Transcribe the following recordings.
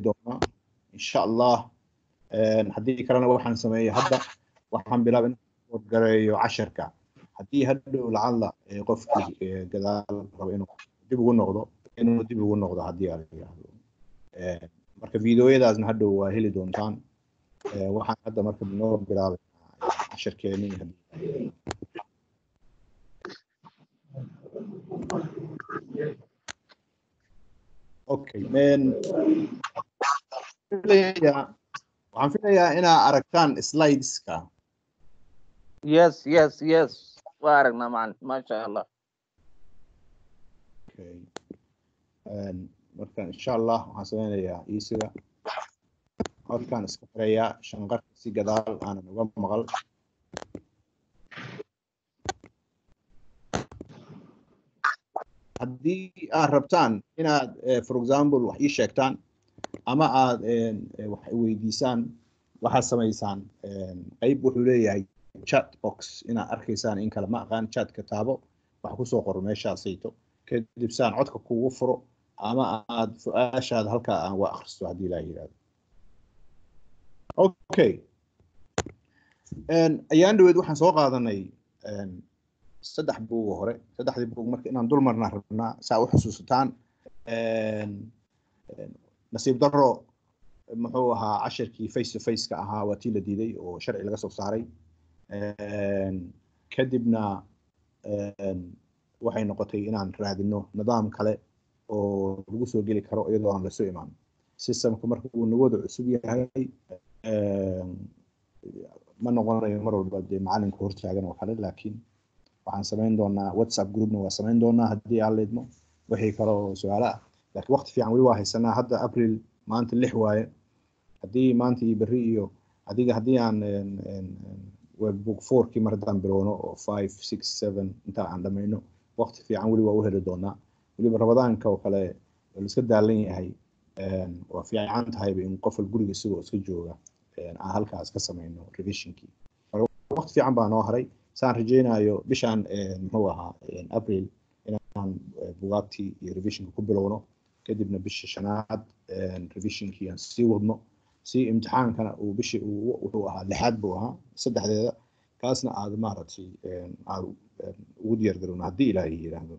doonaa insha allah haddii kalena waxaan sameeyey hadda waxaan bilaabay inaan wargareeyo casharka haddii hadhow lacalla qofkii gadaal rabo inuu dib ugu noqdo inuu dib ugu noqdo haddii aan yidhaahdo marka videoyadaasna hadhow waa heli doontaan waxaan hadda marka noo bilaabay casharkeenii haddii okay waxaan filayaa inaa aragtaan slideska yes yes yes waa aragnaa macalin maasha allah okay marka insha allah waxaan sameynayaa iisiga codkaan iska xirayaa shanqarka si gadaal aanan uga maqal haddii aad rabtaan inaad for example wax ii sheegtaan ama aad wax weydiisaan waxaad samaysaan qayb wuxuu leeyahay chat box inaad arkaysaan in kale ma aqaan chatka taabo wax kusoo qoro meeshaasayto kadib saan codka kugu furo ama aad su-aashaada halkaa aan waa akhristo haddii laa yidhahdo okay ayaan dhaweed waxaan soo qaadanay saddex buuga hore saddexdii buug marka inaan dul marnaa rabnaa saa u xusuusataan nasiib daro muxuu ahaa cashirkii face to face ka ahaa waa tii la diiday oo sharci laga soo saaray kadibna waxay noqotay inaan raadino nidaam kale oo lagu soo geli karo iyadoo aan lasoo imaan systemka marka uu nagooda cusub yahay ma noqonayo mar walba dee macalinka hortaagan oo kale laakiin waxaan samayn doonaa whatsapp groupna waa samayn doonaa haddii aan leedmo wixii kale oo su-aalo ah laakiin waqti fiican weli waa haysanaa hadda april maanta lix waaye haddii maanta iyo berri iyo adiga haddii aan webbook fourkii mar haddaan bilowno oo five six seven intaa aan dhamayno waqti fiican weli waa u heli doonaa weliba rabadaanka oo kale oo la iska daalan yahay waa fiican tahayba in qof wal guriga isagoo iska jooga aan halkaas ka samayno revisionkii waqti fiican baa noo haray saan rajaynayo bishaan muxuu ahaa april inaan bugaagtii iyo revisionka ku bilowno kadibna bisha shanaad revisionkii aan sii wadno si imtixaankana uu bishii wuxuu ahaa lixaad buu ahaa saddexdeeda kaasna aad maaragtay aad ugu diyaar garowno haddii ilaahay yidhaahdo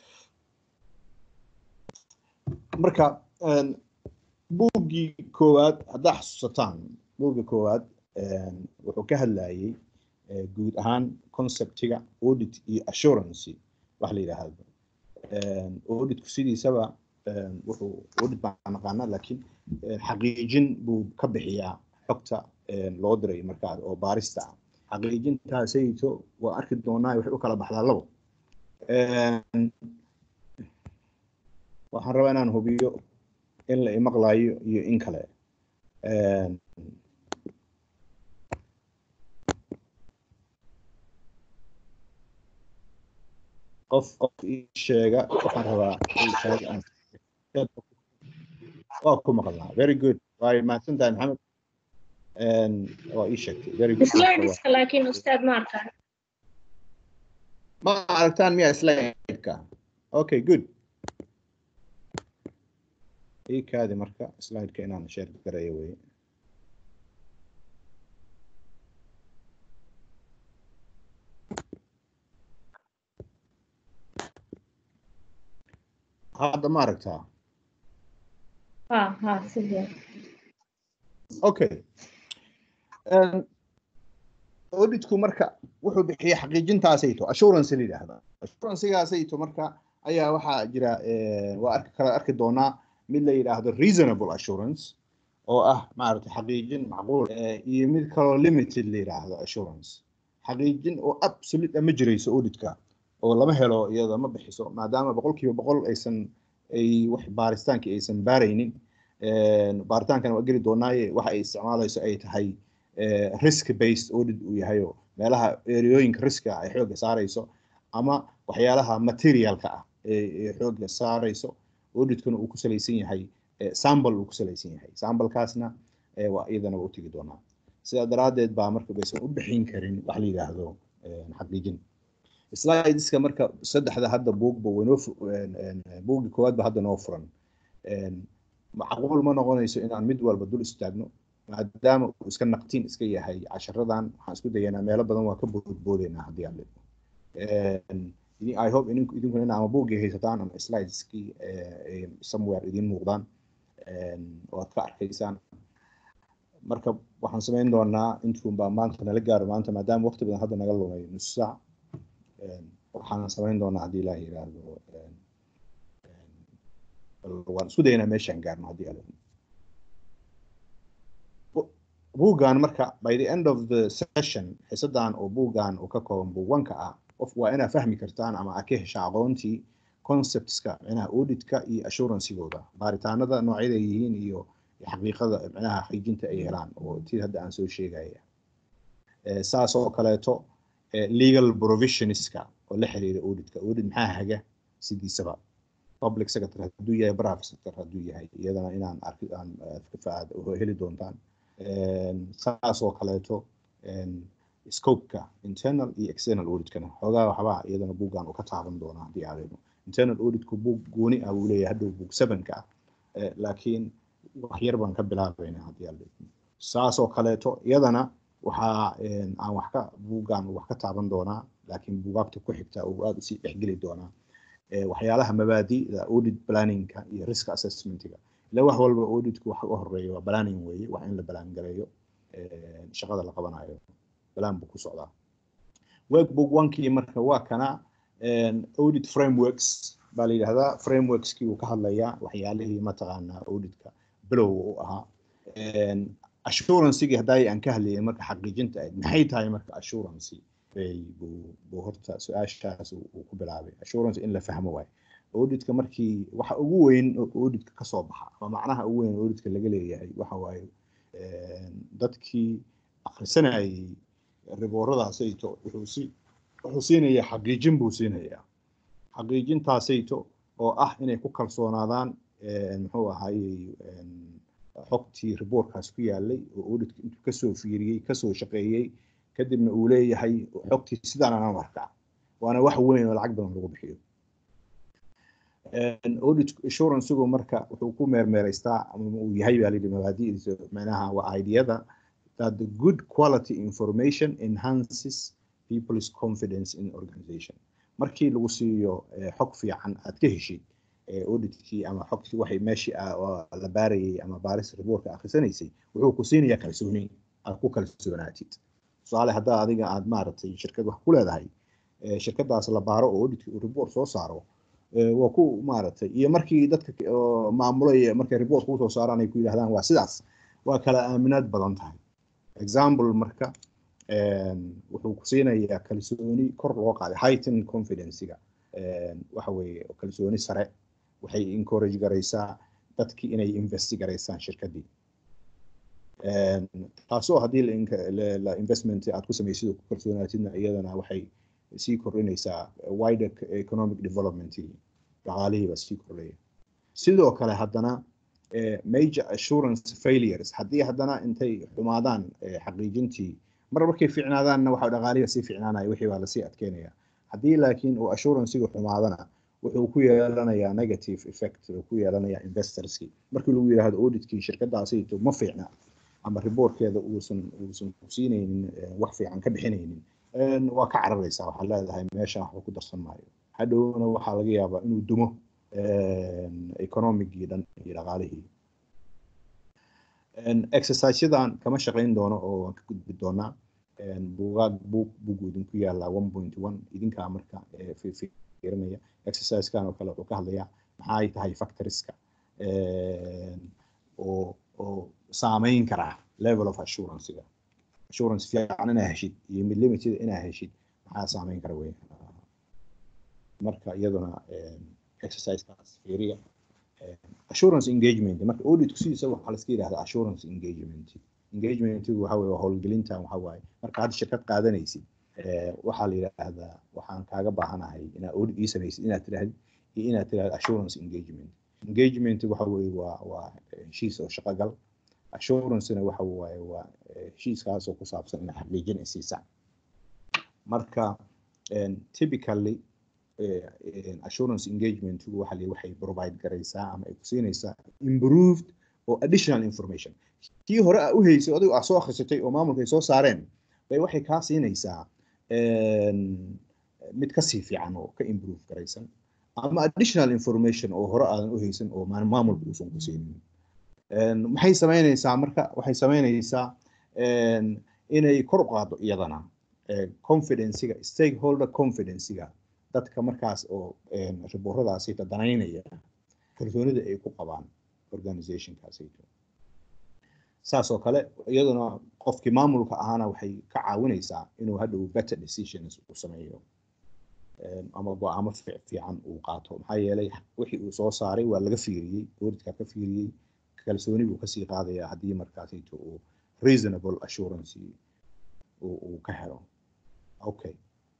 marka buuggii koowaad haddaa xasuusataan buugga koowaad wuxuu ka hadlayay guud ahaan conceptiga audit iyo assurance wax la yidhaahdo auditku sidiisaba wuxuu audit baan naqaanaa laakiin xaqiijin buu ka bixiyaa xogta loo diray markaa oo baarista ah xaqiijintaasayto waa arki doonaa waxay u kala baxdaa labo waxaan rabaa inaan hubiyo in la imaqlayo iyo in kale qof qof ii sheega waxaan rabaa waa ku maqlaa very good waa mahadsantahay maxamed waa ii sheegtay very good slideska laakiin ustaad ma arkaan ma aragtaan miya slideka okay good ii kaadi marka slideka inaan share garayo weye hadda ma aragtaa ha ha sidee okay auditku marka wuxuu bixiya xaqiijintaasayto assurance la yidhaahda assurancegaasayto marka ayaa waxaa jira waa arki kala arki doonaa mid la yidhaahdo reasonable assurance oo ah maaragtay xaqiijin macquul iyo mid kaloo limited la yidhaahdo assurance xaqiijin oo absolute ma jirayso auditka oo lama helo iyada ma bixiso maadaama boqolkiiba boqol aysan ay wax baaritaankii aysan baaraynin baaritaankana waa geli doonaaye waxa ay isticmaalayso ay tahay risk based audit uu yahayo meelaha ereyooyinka riska ay xoogga saarayso ama waxyaalaha materialka ah ee xoogga saarayso auditkuna uu ku salaysan yahay sample uu ku salaysan yahay samplekaasna waa iyadana waa u tegi doonaa sidaa daraaddeed baa marka baysan u bixin karin wax la yidhaahdo xaqiijin slideska marka saddexda hadda buugba waynoo buuggii koowaad ba hadda noo furan macquul ma noqonayso inaan mid walba dul istaagno maadaama uu iska naqtiin iska yahay casharadan waxaan isku dayanaa meelo badan waa ka boodboodeynaa haddii aan leedo i hope idinku idinkuna in ama buuggii haysataan ama slideskii somewhere idiin muuqdaan oo aad ka arkaysaan marka waxaan samayn doonaa intuun baa maanta nala gaaro maanta maadaama waqti badan hadda naga lumay nus saac waxaan samayn doonaa haddii ilaah yiraahdo waan isku dayanaa meeshaan gaarno haddii ala buuggan marka by the end of the session xisadan oo buuggan uu ka kooban buugwanka ah qof waa inaa fahmi kartaan ama aad ka hesha aqoontii conceptska micnaha auditka iyo assuransigooda baaritaanada noocyada ay yihiin iyo xaqiiqada micnaha xaqiijinta ay helaan oo tii hadda aan soo sheegaya saas oo kaleeto legal provisionska oo la xiriira auditka audit maxaa haga sidiisaba public secretary hadduu yahay private sector hadduu yahay iyadana inaan arki aan faad heli doontaan saas oo kaleeto scopeka internal iyo external auditkana xoogaa waxbaa iyadana buuggan uu ka taaban doonaa haddii aadayno internal auditku buug gooni ah buu leeyahay hadhow buug sevenka ah laakiin wax yar baan ka bilaabaynaa haddii aadayno saas oo kaleeto iyadana waxaa aan wax ka buuggan wax ka taaban doonaa laakiin buugaagta ku xigta uu aada usii dhexgeli doonaa waxyaalaha mabaadi'da audit planningka iyo risk assessmentiga ila wax walba auditku waxa u horeeya waa planning weeye wax in la balaan gareeyo shaqada la qabanayo balaan buu ku socdaa workbook onkii marka waa kana audit frameworks baa la yidhahdaa frameworkskii uu ka hadlayaa waxyaalihii mataqaanaa auditka bilow u ahaa assuranceigii haddaay aan ka hadlayay marka xaqiijinta ahayd maxay tahay marka assurance buu horta su-aashaas uu ku bilaabay assurance in la fahmo waayo auditka markii waxa ugu weyn oo auditka kasoo baxa ama macnaha ugu weyn oo auditka laga leeyahay waxa waaye dadkii akhrisanayay ribooradaasayto wuxuu si wuxuu siinayaa xaqiijin buu siinayaa xaqiijintaasayto oo ah inay ku kalsoonaadaan muxuu ahaayey xogtii riboorkaas ku yaalay oo auditka intuu kasoo fiiriyey kasoo shaqeeyey kadibna uu leeyahay xogtii sidaan anaan arkaa waana wax weyn oo lacag badan lagu bixiyo audit assurancegu marka wuxuu ku meermeeraystaa ama uu yahay baa layidhi mabaadi'diisa macnaha waa ideyada that the good quality information enhances people's confidence in organization markii lagu siiyo xog fiican aad ka heshid auditkii ama xogtii waxay meeshii la baarayay ama baaris riboorka akhrisanaysay wuxuu ku siinayaa kalsooni aad ku kalsoonaatid tusaale haddaa adiga aad maaragtay shirkad wax ku leedahay shirkadaas la baaro oo auditkii uu report soo saaro waa ku maaragtay iyo markii dadka maamulaya markay report kuu soo saaraan ay ku yidhahdaan waa sidaas waa kala aaminaad badan tahay example marka wuxuu ku siinayaa kalsooni kor loo qaaday heighten confidencega waxa weeye kalsooni sare waxay encourage garaysaa dadkii inay investi garaysaan shirkaddii taasoo haddii la investment aad ku samaysid oo ku kalsoonaatidna iyadana waxay sii kordhinaysaa wider economic development dhaqaalihiiba sii kordhaya sidoo kale haddana major assurance failures haddii haddana intay xumaadaan xaqiijintii mar markay fiicnaadaanna waxa dhaqaalihiba sii fiicnaanaya wixii baa lasii adkeynaya haddii laakiin uu assuransigu xumaadana wuxuu ku yeelanayaa negative effect uu ku yeelanayaa investorskii markii lagu yidhaahdo auditkii shirkadaasayto ma fiicna ama riboorkeeda uusan uusan kusiinaynin wax fiican ka bixinaynin waa ka cararaysaa waxaa leedahay meesha waxba ku darsan maayo hadhowna waxaa laga yaabaa inuu dumo economigii dhan iyo dhaqaalihii exerciseyadan kama shaqayn doono oo waan ka gudbi doonaa buugaag buug bugu idinku yaallaa one point one idinkaa marka fiirinaya exercisekan oo kale wuxuu ka hadlayaa maxay tahay factoriska oo oo saameyn karaa level of assurancega assurance fiican inaa heshid iyo mid limited inaa heshid maxaa saameyn kara wey marka iyaduna exercisekaas fiiriya assurance engagement marka auditku sidiisa waxaa laska yidhahdaa assurance engagement engagementigu waxa weye howlgelintan waxa waaye marka hadda shirkad qaadanaysid waxaa la yidhaahdaa waxaan kaaga baahanahay inaad audit ii samaysid inaad tirahdid iyo inaad tirahdo assurance engagement engagement waxa weye waa waa heshiis oo shaqogal assurancena waxa waaye waa heshiiskaasoo ku saabsan ina xaqiijin ay siisaan marka typically assurance engagement waxa la waxay provide garaysaa ama ay ku siinaysaa improved oo additional information kii hore aa u haysay adigu aa soo akhrisatay oo maamulka ay soo saareen bay waxay kaa siinaysaa mid kasii fiican oo ka improve garaysan ama additional information oo hore aadan u haysan oo maamulka uusan ku siinin maxay samaynaysaa marka waxay samaynaysaa inay kor u qaado iyadana confidencega stakeholder confidencega dadka markaas oo ribooradaasi danaynaya kalsoonida ay ku qabaan organizationkaasayto saas oo kale iyaduna qofkii maamulka ahaana waxay ka caawinaysaa inuu hadhow better decisions uu sameeyo ama go-aamo fiican uu qaato maxaa yeelay wixii uu soo saaray waa laga fiiriyey boardka ka fiiriyey kalsooni buu kasii qaadayaa haddii markaasayto uu reasonable assurance uu ka helo okay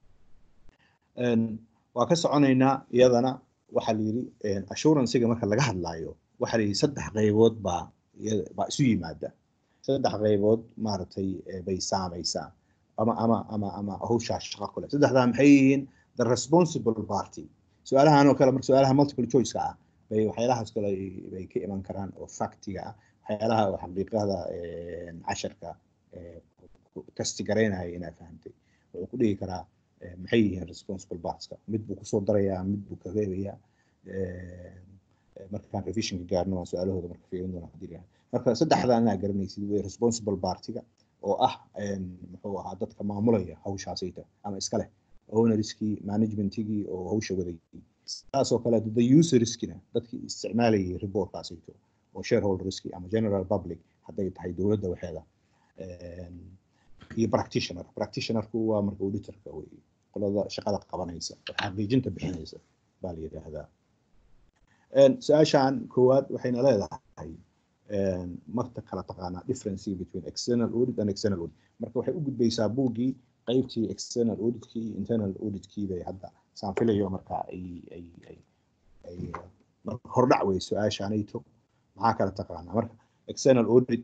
waa ka soconaynaa iyadana waxaa la yidhi assurancyga marka laga hadlaayo waxaa la yidhi saddex qaybood baa baa isu yimaada saddex qaybood maaragtay bay saamaysaa ama ama ama ama hawshaas shaqo kule saddexdaa maxay yihiin the responsible party su-aalahan oo kale marka su-aalaha multiple choice-ka ah bay waxyaalahaas kale bay ka iman karaan oo factiga ah waxyaalaha oo xaqiiqada casharka kastigaraynaya inaa fahamtay wuxuu ku dhigi karaa maxay yihiin responsible partska mid buu kusoo darayaa mid buu ka reebayaa markaan revisionka gaarno waan su-aalahooda marka fiirin doona hadii lahaa marka saddexdan inaa garanaysid way responsible partiga oo ah muxuu ahaa dadka maamulaya hawshaasayta ama iska leh ownerskii managementigii oo hawsha wadayay saasoo kale the userskina dadkii isticmaalayay reportkaasayto oo shareholderskii ama general public hadday tahay dowladda waxeeda iyo practitioner practitionerku waa marka auditorka wey qolada shaqada qabanaysa oo xaqiijinta bixinaysa baa la yidhaahdaa su-aashan koowaad waxayna leedahay marta kala taqaanaa difference between external audit and external audit marka waxay u gudbaysaa buuggii qaybtii external auditkii iyo internal auditkii bay hadda saan filayo marka ay ay ay ay hordhac wey su-aashaanayto maxaa kala taqaanaa marka external audit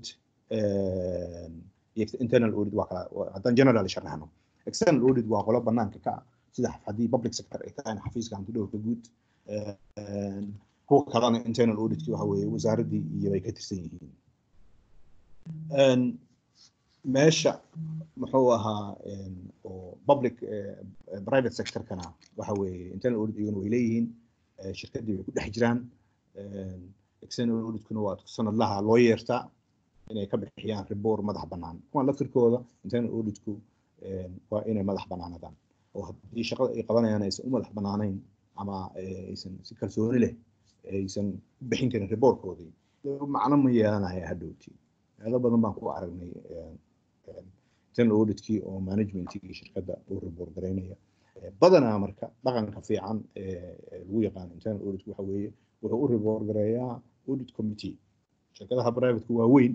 iyo internal audit waa kala haddaan general sharaxno external audit waa qolo banaanka ka ah sida haddii public sector ay tahay xafiiska hantidhowrka guud kuwa kalena internal auditki waxa weeye wasaaraddii iyo bay ka tirsan yihiin meesha muxuu ahaa oo public private sectorkana waxa weeye internal audit iyaguna way leeyihiin shirkaddii bay ku dhex jiraan external auditkuna waa sanadlaha loo yeertaa inay ka bixiyaan riboor madax bannaan kuwan laftirkooda internal auditku waa inay madax bannaanadaan oo haddii shaqada ay qabanayaan aysan u madax bannaanayn ama aysan si kalsooni leh aysan u bixin karin riboorkoodii macno ma yeelanaya hadhowti meelo badan baan ku aragnay internal auditkii oo managementkii shirkadda uu riboor garaynaya badanaa marka dhaqanka fiican lagu yaqaano internal auditku waxa weeye wuxuu u riboor gareeyaa audit committee shirkadaha privateka waa weyn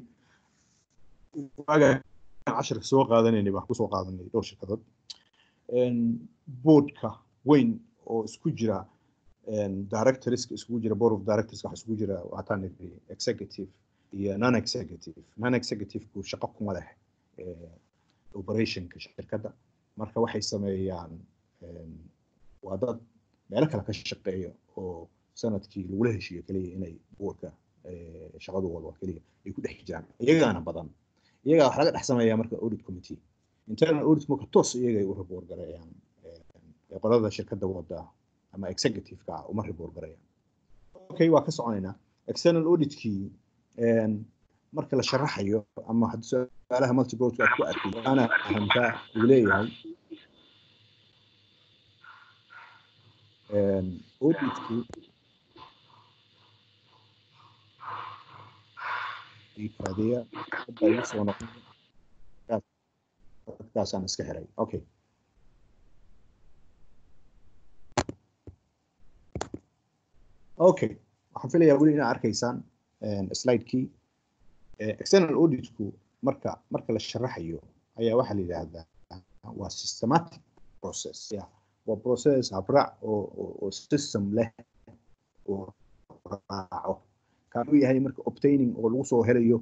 casharka soo qaadanaynay baan kusoo qaadanay dhowr shirkadood boardka weyn oo isku jira directorska isugu jira board of directors waxa isugu jira waataan executive iyo non executive non executiveku shaqo kuma leh operationka shirkadda marka waxay sameeyaan waa dad meelo kale ka shaqeeya oo sanadkii lagula heshiiyo keliya inay boardka shaqadooda keliya ay ku dhex jiraan iyagaana badan iyagaa wax laga dhex sameeyaa marka audit committee internal audit marka toos iyagay u report gareeyaan qolada shirkadda wada ama executive-ka uma report gareeyaan okay waa ka soconaynaa external auditkii marka la sharaxayo ama haddii su-aalaha multibrowdka aad ku arkay ana ahamkaa uu leeyahay auditkii raadiya hadda igu soo noqon dadkaasaan iska xiray okay okay waxaan filayaa weli inaa arkaysaan slidekii external auditku marka marka la sharaxayo ayaa waxaa la yidhaahdaa waa systematic process ya waa process habraac oo oo system leh oo raaco kaanuu yahay marka obtaining oo lagu soo helayo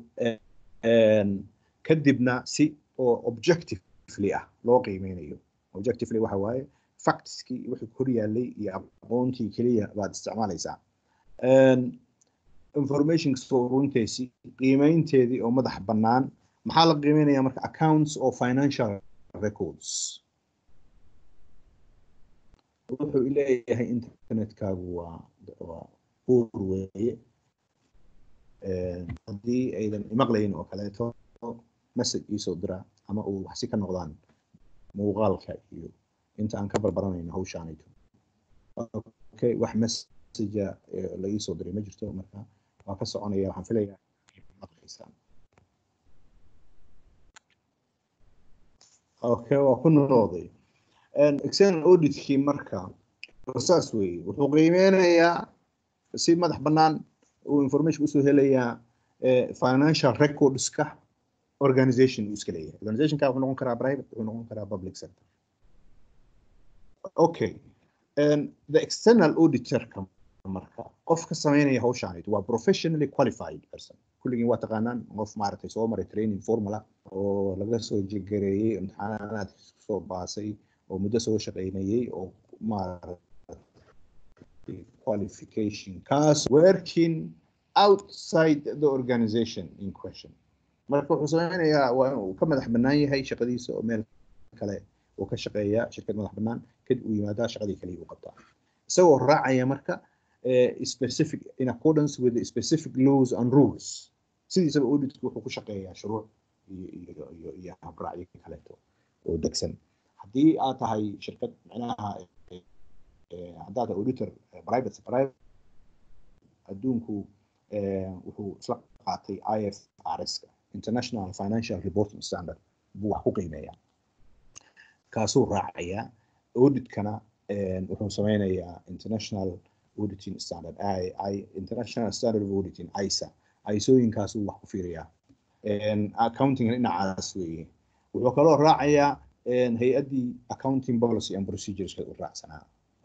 kadibna si oo objectively ah loo qiimeynayo objectively waxa waaye factskii wixii hor yaallay iyo aqoontii keliya baad isticmaalaysaa information soo ururinteysii qiimeynteedii oo madax bannaan maxaa la qiimeynaya marka accounts oo financial records wuxuu leeyahay internetkaagu waa waa buur weeye haddii aydan imaqlayn oo kaleeto message iisoo dira ama uu waxsi ka noqdaan muuqaalka iyo inta aan ka barbaranayno hawshaanayto okay wax messagea la iisoo diray ma jirto marka waa ka soconaya waxaan filayaa maqlaysaan okay waa ku noqday external auditkii marka saas weeye wuxuu qiimeynayaa si madax bannaan uu information usoo helayaa financial recordska organization uu iska leeyahay organizationka wuxuu noqon karaa private wuxuu noqon karaa public sector okay and the external auditorka marka qof ka sameynaya hawshaanid waa professionally qualified person kulligiin waa taqaanaan qof maaragtay soo maray training formula oo laga soo jegareeyey imtixaanaad soo baasay oo muddo soo shaqaynayey oo maaragtay qualification kaas working outside the organization in question marka wuxuu sameynayaa waa inuu ka madax bannaan yahay shaqadiisa oo meel kale uu ka shaqeeyaa shirkad madax bannaan kadib uu yimaadaa shaqadii kaliya uu qabtaa isagoo raacaya marka specific in accordance with the specific laws and rules sidiisaba auditku wuxuu ku shaqeeyaa shuruuc iyo iyo iyo iyo habraacyo kaleeto oo degsan haddii aad tahay shirkad micnaha haddaad tahay auditor private private adduunku wuxuu isla qaatay ifrs-ka international financial reporting standard buu wax ku qiimeeyaa kaasuu raacayaa auditkana wuxuu sameynayaa international auditing standard international standard of auditing isa isooyinkaasuu wax ku fiiriyaa accounting dhinacaas weeye wuxuu kaloo raacayaa hay-addii accounting policy and procedures u raacsanaa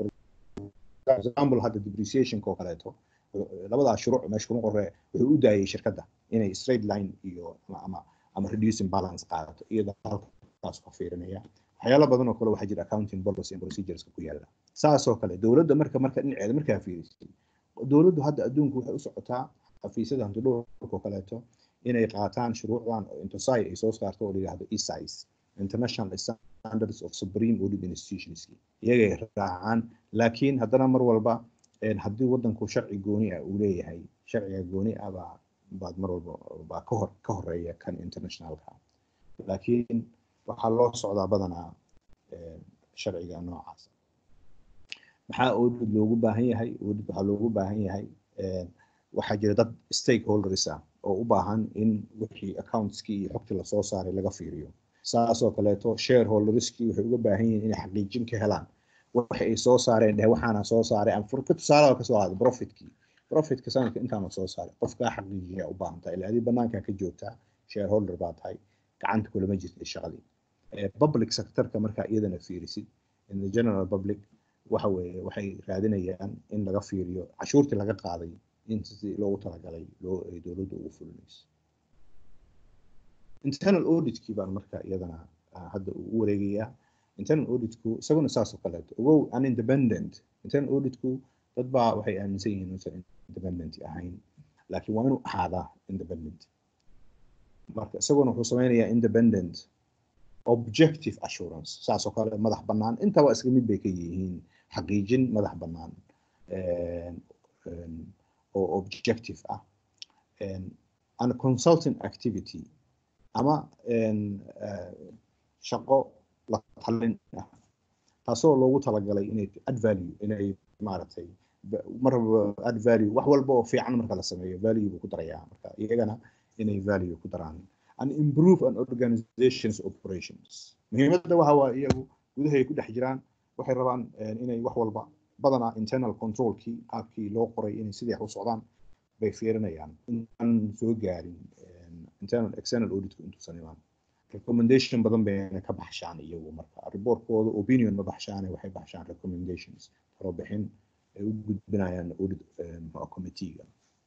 example hadda depreciationka oo kaleeto labadaa shuruuc meesha kuma qorre wuxuu u daayay shirkadda inay straight line iyo ama ama reducing balance qaadato iyada halkaas ka fiirinaya waxyaalo badan oo kale waxaa jira accounting policy and procedures ku yaala saasoo kale dowladda marka marka dhinaceeda markaa fiirisay dowladdu hadda adduunku waxay u socotaa xafiisyada hantidhowrka oo kaleeto inay qaataan shuruucdan oo intosai ay soo saarto oo la yidhahdo esis international standards of supreme audit institutions iyagay raacaan laakiin haddana mar walba haddii wadanku sharci gooni ah uu leeyahay sharciga gooni ah baa baad mar walba baa ka hor ka horeeya kan internationalka laakiin waxaa loo socdaa badanaa sharciga noocaas maxaa audit loogu baahan yahay audit waxaa loogu baahan yahay waxaa jira dad stakeholders ah oo u baahan in wixii accountskii iyo xogtii lasoo saaray laga fiiriyo saasoo kaleeto shareholderskii waxay uga baahan yihiin inay xaqiijin ka helaan waxa ay soo saareen dheh waxaana soo saaray ama furka tusaalaha kasoo qaada profitkii profitka sanadka intaana soo saaray qofkaa xaqiijiya u baahan tahay ilaa adii banaankaa ka joogtaa shareholder baa tahay gacanta kulama jirtay shaqadii public sectorka markaa iyadana fiirisid in the general public waxa weeye waxay raadinayaan in laga fiiriyo cashuurtii laga qaaday in sidii loogu talagalay loo ay dowladda ugu fulinayso internal auditkii baan marka iyadana hadda u wareegayaa internal auditku isaguna saas oo kaleeto ogow an independent internal auditku dad baa waxay aaminsan yihiin inuusan independent ahayn laakiin waa inuu ahaadaa independent marka isaguna wuxuu sameynayaa independent objective assurance saas oo kale madax bannaan intaba isla mid bay ka yihiin xaqiijin madax bannaan oo objective ah and consulting activity ama shaqo la talin ah taasoo loogu talagalay inay add value inay maaragtay marba add value wax walba oo fiican marka la sameeyo value buu ku darayaa marka iyagana inay value ku daraan and improve an organization's operations muhiimadda waxa waa iyagu gudahay ku dhex jiraan waxay rabaan inay wax walba badanaa internal controlkii qaabkii loo qoray inay sidii u socdaan bay fiirinayaan intaan soo gaarin internal external auditku intuusan imaan recommendation badan bayna ka baxshaan iyagu marka reportkooda opinion ma baxshaane waxay baxshaan recommendations talo bixin ay u gudbinayaan audit committeega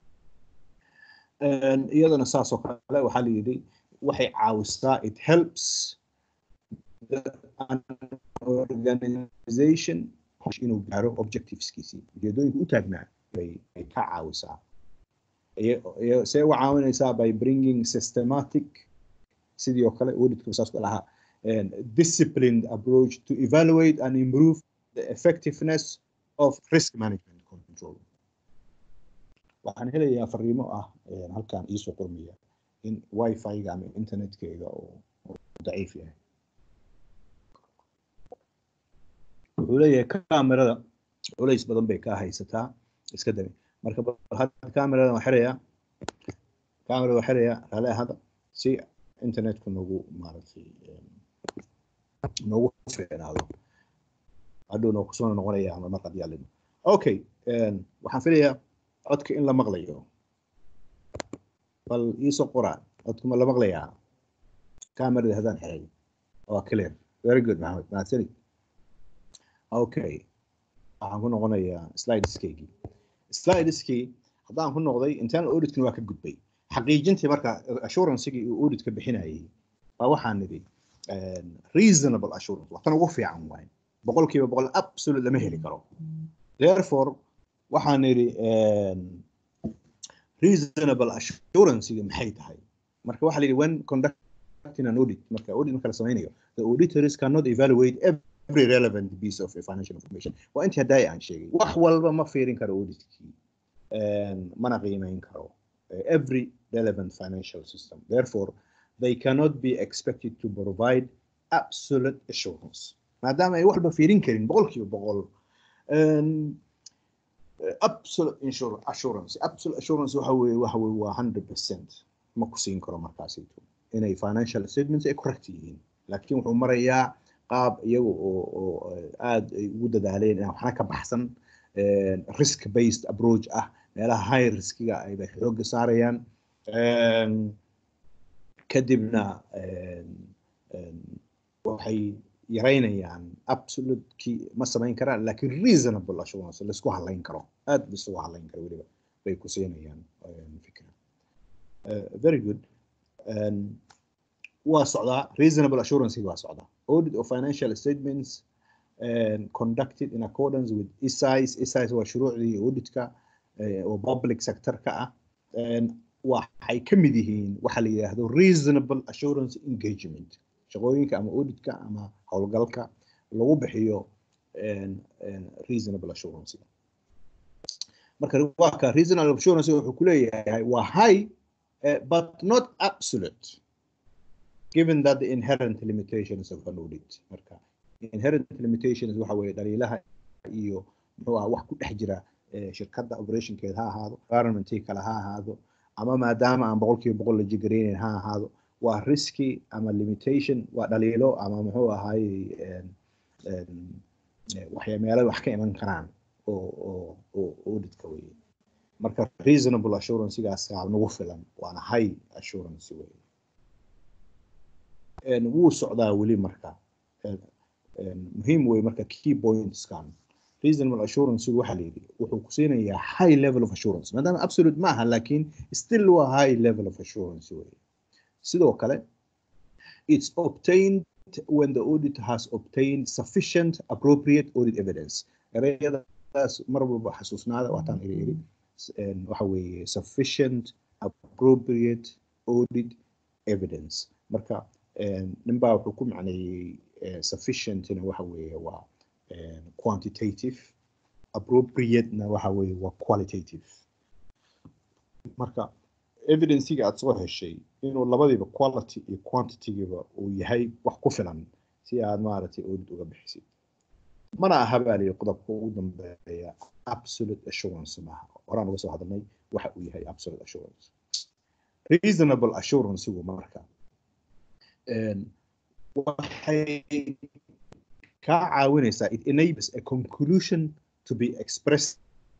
iyadana saasoo kale waxaa la yidhi waxay caawisaa it helps the organization inuu gaaro objectiveskiisii ujeedooyinka u taagnaa bay bay ka caawisaa see uga caawinaysaa by bringing systematic sidii oo kale auditka saas ku lahaa disciplined approach to evaluate and improve the effectiveness of risk management control waxaan helayaa fariimo ah halkan iisoo qormaya in wifi-ga ama internetkeyga oo daciif yahay wuxuu leeyahay camerada culays badan bay ka haysataa iska dami marka hadda camerada waa xirayaa camerada waa xirayaa raale ahada si internetku nagu maaragtay noogu fiicnaado hadhow noo kusoo noqonaya ama mar haddii alino okay waxaan filayaa codka in la maqlayo bal iisoo qoraa codka ma la maqlayaa camerada haddaan xiray waa clear very good maxamed mahadsanid okay waxaan ku noqonayaa slideskeygii slideskii haddaan ku noqday internal auditkina waa ka gudbay xaqiijintii marka assuranceigii uu auditka bixinayay baa waxaan nidhi reasonable assurance waxtan ugu fiican waay boqolkiiba boqol absolute lama heli karo therefore waxaan nidhi reasonable assuranceigi maxay tahay marka waxaa la yidhi when conducting an audit marka audit marka la samaynayo the auditors cannot evaluate every relevant piece of financial information waa intii haddaay aan sheegay wax walba ma fiirin karo auditkii mana qiimeyn karo every relevant financial system therefore they cannot be expected to provide absolute assurance maadaama ay waxba fiirin karin boqolkiiba boqol absolute assurance absolute assurance waxa weeye waxa weeye waa hundred percent ma ku siin karo markaasito inay financial statements ay correct yihiin laakiin wuxuu marayaa qaab iyaga oo oo aada ay ugu dadaaleen inaan waxna ka baxsan risk based approach ah meelaha high riskiga ay bay xoogga saarayaan kadibna waxay yaraynayaan absolutekii ma samayn karaan laakiin reasonable assurance laisku halayn karo aad laisugu halayn karo weliba bay ku siinayaan fikra very good waa socdaa reasonable assurance waa socdaa audit of financial statements conducted in accordance with ESIS ESIS waa shuruucdii auditka oo public sector-ka ah waxay ka mid yihiin waxa la yidhaahdo reasonable assurance engagement shaqooyinka ama auditka ama howlgalka lagu bixiyo reasonable assurance marka waa reasonable assurance wuxuu ku leeyahay waa high uh, but not absolute given that the inherent limitations of an audit marka inherent limitations waxa weeye dhaliilaha iyo muxuu ah wax ku dhex jira shirkadda operationkeeda ha ahaado environmentii kale ha ahaado ama maadaama aan boqolkiiba boqol la jigareynayn ha ahaado waa riski ama limitation waa dhaliilo ama muxuu ahaayey waxya meelo wax ka iman karaan oo oo oo auditka weye marka reasonable assurancegaas nagu filan waana high assurance weye wuu socdaa weli marka muhiim wey marka key pointskan reasonable assurance waxa la yidhi wuxuu ku siinayaa high level of assurance maadaama absolute ma aha laakiin still waa high level of assurance wey sidoo kale it's obtained when the audit has obtained sufficient appropriate audit evidence ereyadaas mar walba xasuusnaada waataan iri iri waxa weeye sufficient appropriate audit evidence marka ninbaa wuxuu ku macneeyey sufficientna waxa weeye waa quantitative appropriatena waxa weeye waa qualitative marka evidencega aad soo heshay inuu labadiiba quality iyo quantitygiba uu yahay wax ku filan si aad maaragtay audit uga bixisid mana aha baa liyi qodobka ugu dambeeya absolute assurance maaha horaan uga soo hadalnay waxa uu yahay absolute assurance reasonable assurancegu marka waxay kaa caawinaysaa it enables a conclusion to be expressed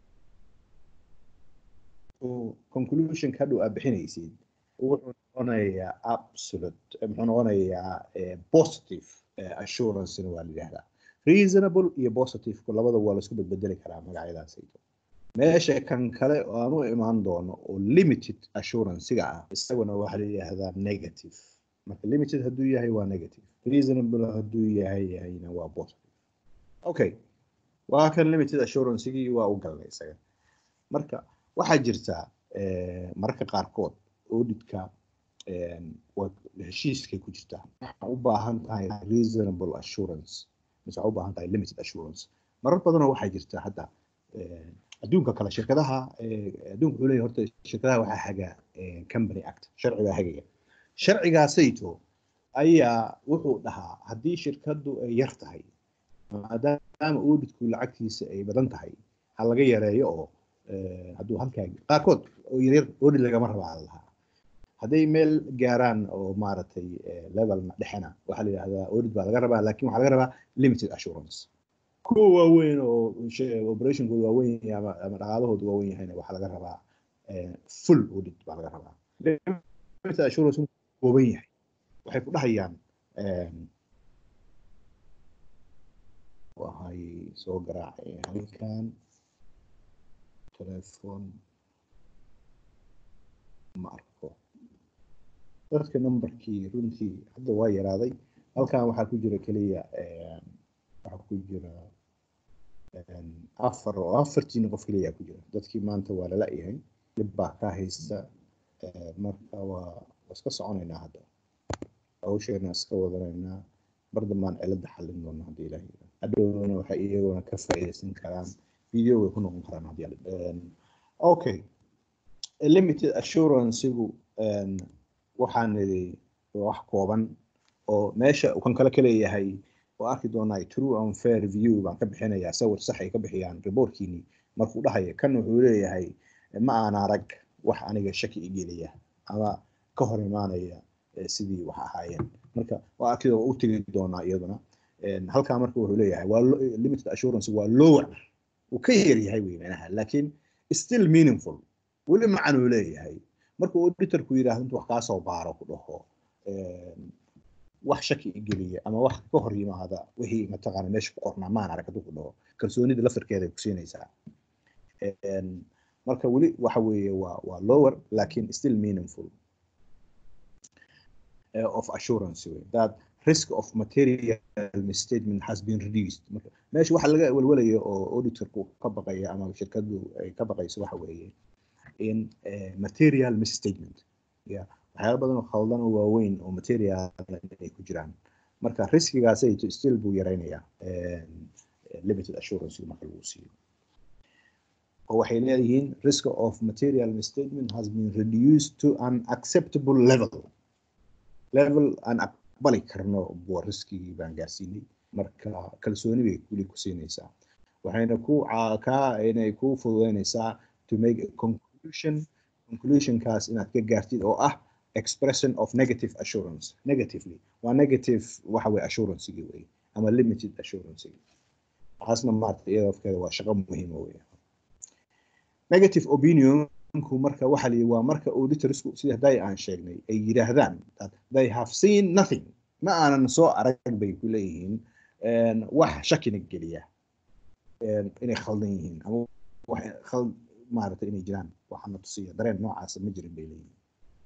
conclusion ka dhow aad bixinaysid wuxuu noqonayaa absolute muxuu noqonayaa positive assuranceina waa la yidhahdaa reasonable iyo positive labada waa laisku bedbedeli karaa magacyadaasaydo meesha kan kale oo aan u imaan doono oo limited assurancega ah isaguna waxaa la yidhaahdaa negative marka limited hadduu yahay waa negative reasonable hadduu yahay yahayna waa positive okay waa kan limited assuranceigii waa u galnay isaga marka waxaa jirta eh, mararka qaarkood auditka eh, waa heshiiskay ku jirtaa waxaa u baahan tahay reasonable assurance mise waxaa u baahan tahay limited assurance marar badanoo waxaa jirta hadda eh, adduunka kale shirkadaha eh, adduunka wuxuu leeyahay horta shirkadaha waxaa haga eh, company act sharcigaa hagaya sharcigaasayto ayaa wuxuu dhahaa haddii shirkadu ay yar tahay maadaama auditku lacagtiisa ay badan tahay ha laga yareeyo oo eh, hadduu halkaa qaarkood oo yaryar audit lagama rabaa la lahaa hadday meel gaaraan oo maaragtay eh, level dhexena waxaa la yidhahdaa audit baa laga rabaa laakiin waxaa laga rabaa limited assurance kuwa waaweyn oo she- operationkooda waaweyn yahay ama ama dhaqaalahooda waaweyn yahayna waxaa laga rabaa eh, full audit baa laga rabaa limited assurance markuu kooban yahay waxay ku dhahayaan em, waxay soo garaaceen halkan telephone ma arko dadka numberkii runtii hadda waa yaraaday halkan waxaa ku jira keliya em, waxaa ku jira em, afar oo afartiina qof keliya ku jira dadkii maanta waa lala yahay dhib baa ka haysta eh, marka waa waa iska soconaynaa hadda hawsheena iska wadanaynaa mar dambaan cilada xallin doona haddii ilaah yidhaahdo hadhowna waxay iyaguna ka faa'iidaysan karaan video way ku noqon karaan haddii alla- em, okay limited assurancegu em, waxaan nidhi waa wax kooban oo meesha uu kan kale ka leeyahay oo arki doonaa true and fair view baan ka bixinayaa sawir sax ay ka bixiyaan reportkiini markuu dhahaya kan wuxuu leeyahay ma aan arag wax aniga shaki igelaya ama ka hor imaanaya eh, sidii wax ahaayeen marka waa arki u tegi doonaa iyaduna En, halkaa marka wuxuu leeyahay waa lo- limited assurance waa lower uu ka yar yahay wey manaha laakiin still meaningful weli macan uu leeyahay marka auditorku yidhaahdo intuu wax kaa soo baaro ku dhaho em, wax shaki igeliya ama wax ka hor yimaada wixii mataqaana meesha ku qornaa maan arag hadduu ku dhaho kalsoonida laftarkeeda ku siinaysaa En, marka weli waxa weeye waa waa lower laakiin still meaningful uh, of assurance way that risk of material misstatement has been reduced marka meesha waxa laga welwelaya oo auditorku ka baqaya ama shirkadu ay ka baqayso waxa weeye in eh, material misstatement ya waxyaalo badan oo khaldan oo waaweyn oo material ay ku jiraan marka riskigaasay still buu yaraynayaa em, eh, limited assurance marka lagu siiyo oo waxay leeyihiin risk of material misstatement has been reduced to an acceptable level level aan aqbali karno buu riskigii baan gaarsiinay marka kalsooni bay weli ku siinaysaa waxayna ku caa- kaa inay ku fududeynaysaa to make a conclusion conclusionkaas inaad ka gaartid oo ah expression of negative assurance negatively waa negative waxa weye assuranceigi wey ama limited assuranceigi taasna maarata iyada afkeeda waa shaqo muhiima wey negative opinionku marka waxa la yidhi waa marka auditorsku sida hadday aan sheegnay ay yidhaahdaan that they have seen nothing ma aanan soo arag bay ku leeyihiin en, wax shakina geliya en, inay khaldan yihiin ama wax khal maaragtay inay jiraan waxaana tusiya dareen noocaasa ma jirin bay leeyihiin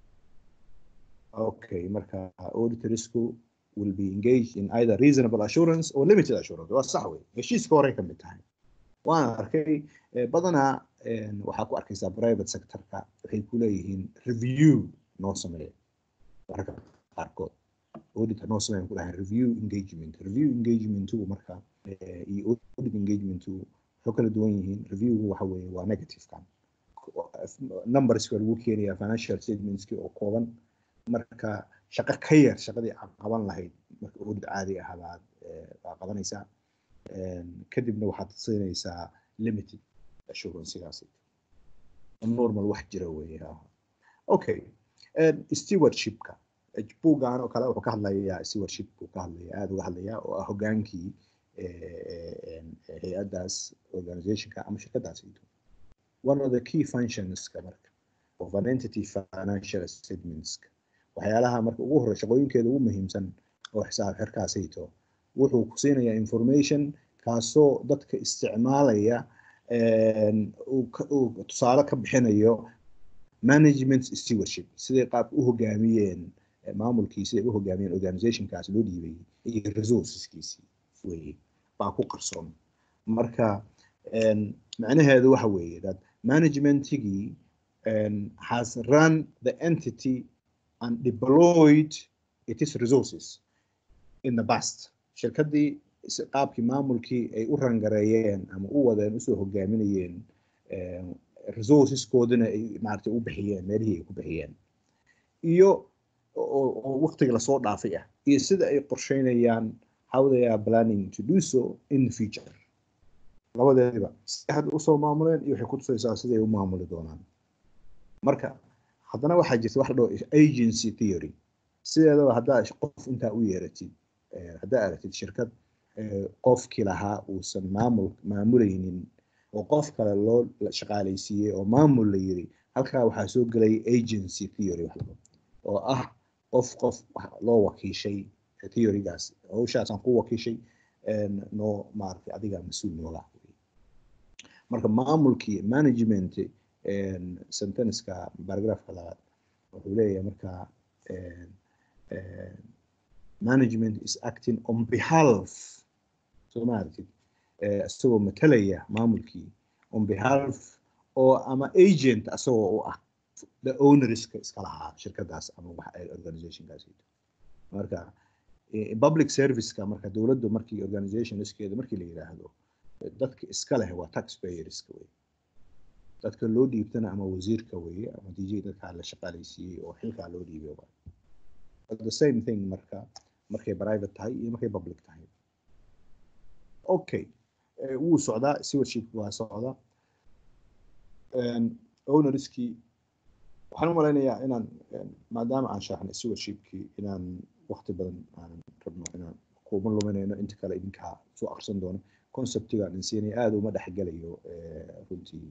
okay marka auditorsku will be engaged in either reasonable assurance or limited assurance waa sax wey heshiiska horey ka mid tahay waan arkay eh, badanaa en, waxaa ku arkaysaa private sectorka waxay ku leeyihiin review noo sameeya mararka qaarkood audit noo sameeya ku dhahay review engagement review engagementu marka eh, iyo audit engagementu waxay kala duwan yihiin reviewgu waxa weeye waa negative kan numberska lagu keenaya financial statementski oo kooban marka shaqo ka yar shaqadii aad qaban lahayd marka audit caadi ah baad eh, baa qabanaysaa En, kadibna waxaad siinaysaa limited assurancegaasi normal wax jira weeye ha. okay En, stewardshipka buuggan oo kale wuxuu ka hadlayaa stewardship buu ka hadlaya aada uga hadlaya oo ah hogaankii eh, en, hay-addaas organizationka ama shirkadaas one of the key functionska marka of an entity financial statementska waxyaalaha marka ugu horey shaqooyinkeeda ugu muhiimsan oo xisaab xirkaasayto wuxuu ku siinayaa information kaasoo dadka isticmaalaya en, uu ka- uu tusaale ka bixinayo management stewardship siday qaabka u hogaamiyeen maamulkii siday u hogaamiyeen organizationkaas loo dhiibay iyo resourceskiisii weye baa ku qarsoon marka macnaheedu waxa weeye that managementigii has run the entity and deployed its resources in the past shirkaddii qaabkii maamulkii ay u rangareeyeen ama u wadeen usoo hogaaminayeen resourceskoodina ay maaragtay u bixiyeen meelihii ay ku bixiyeen iyo oo waqtiga lasoo dhaafay ah iyo sida ay qorsheynayaan how they are planning to do so in the future labadeediba siday hadda usoo maamuleen iyo waxay ku tusaysaa siday u maamuli doonaan marka haddana waxaa jirta wax la dhaho agency theory sideedaba haddaa qof intaa u yeeratid haddaa aragtid shirkad qofkii lahaa uusan maamul maamulaynin oo qof kale loo shaqaalaysiiyey oo maamul la yiri halkaa waxaa soo gelaya agency theory wax labo oo ah qof qof loo wakiishay theorygaas hawshaasaan ku wakiishay noo maaragtay adiga mas-uul nooga marka maamulkii management sentenceka paragraphka labaad wuxuu leeyahay markaa management is acting on behalf soo maaragtid isagoo matalaya maamulkii on behalf oo ama agent asagoo u ah the ownerska iska lahaa shirkadaas ama organizationkaas marka public serviceka marka dowladdu markii organizationskeeda markii la yiraahdo dadka iska leh waa taxpayerska wey dadka loo dhiibtana ama wasiirka weye ama dj dadkaa la shaqaalaysiiyey oo xilkaa loo dhiibay the same thing marka markay private tahay iyo markay public tahay okay wuu socdaa stewardship waa socda ownerskii waxaan u malaynayaa inaan maadaama aan sharaxnay stewardshipkii inaan waqti badan aanan rabno inaan kuma luminayno inta kale idinkaa soo aqrisan doono conceptigaan insiinay aada uma dhexgelayo runtii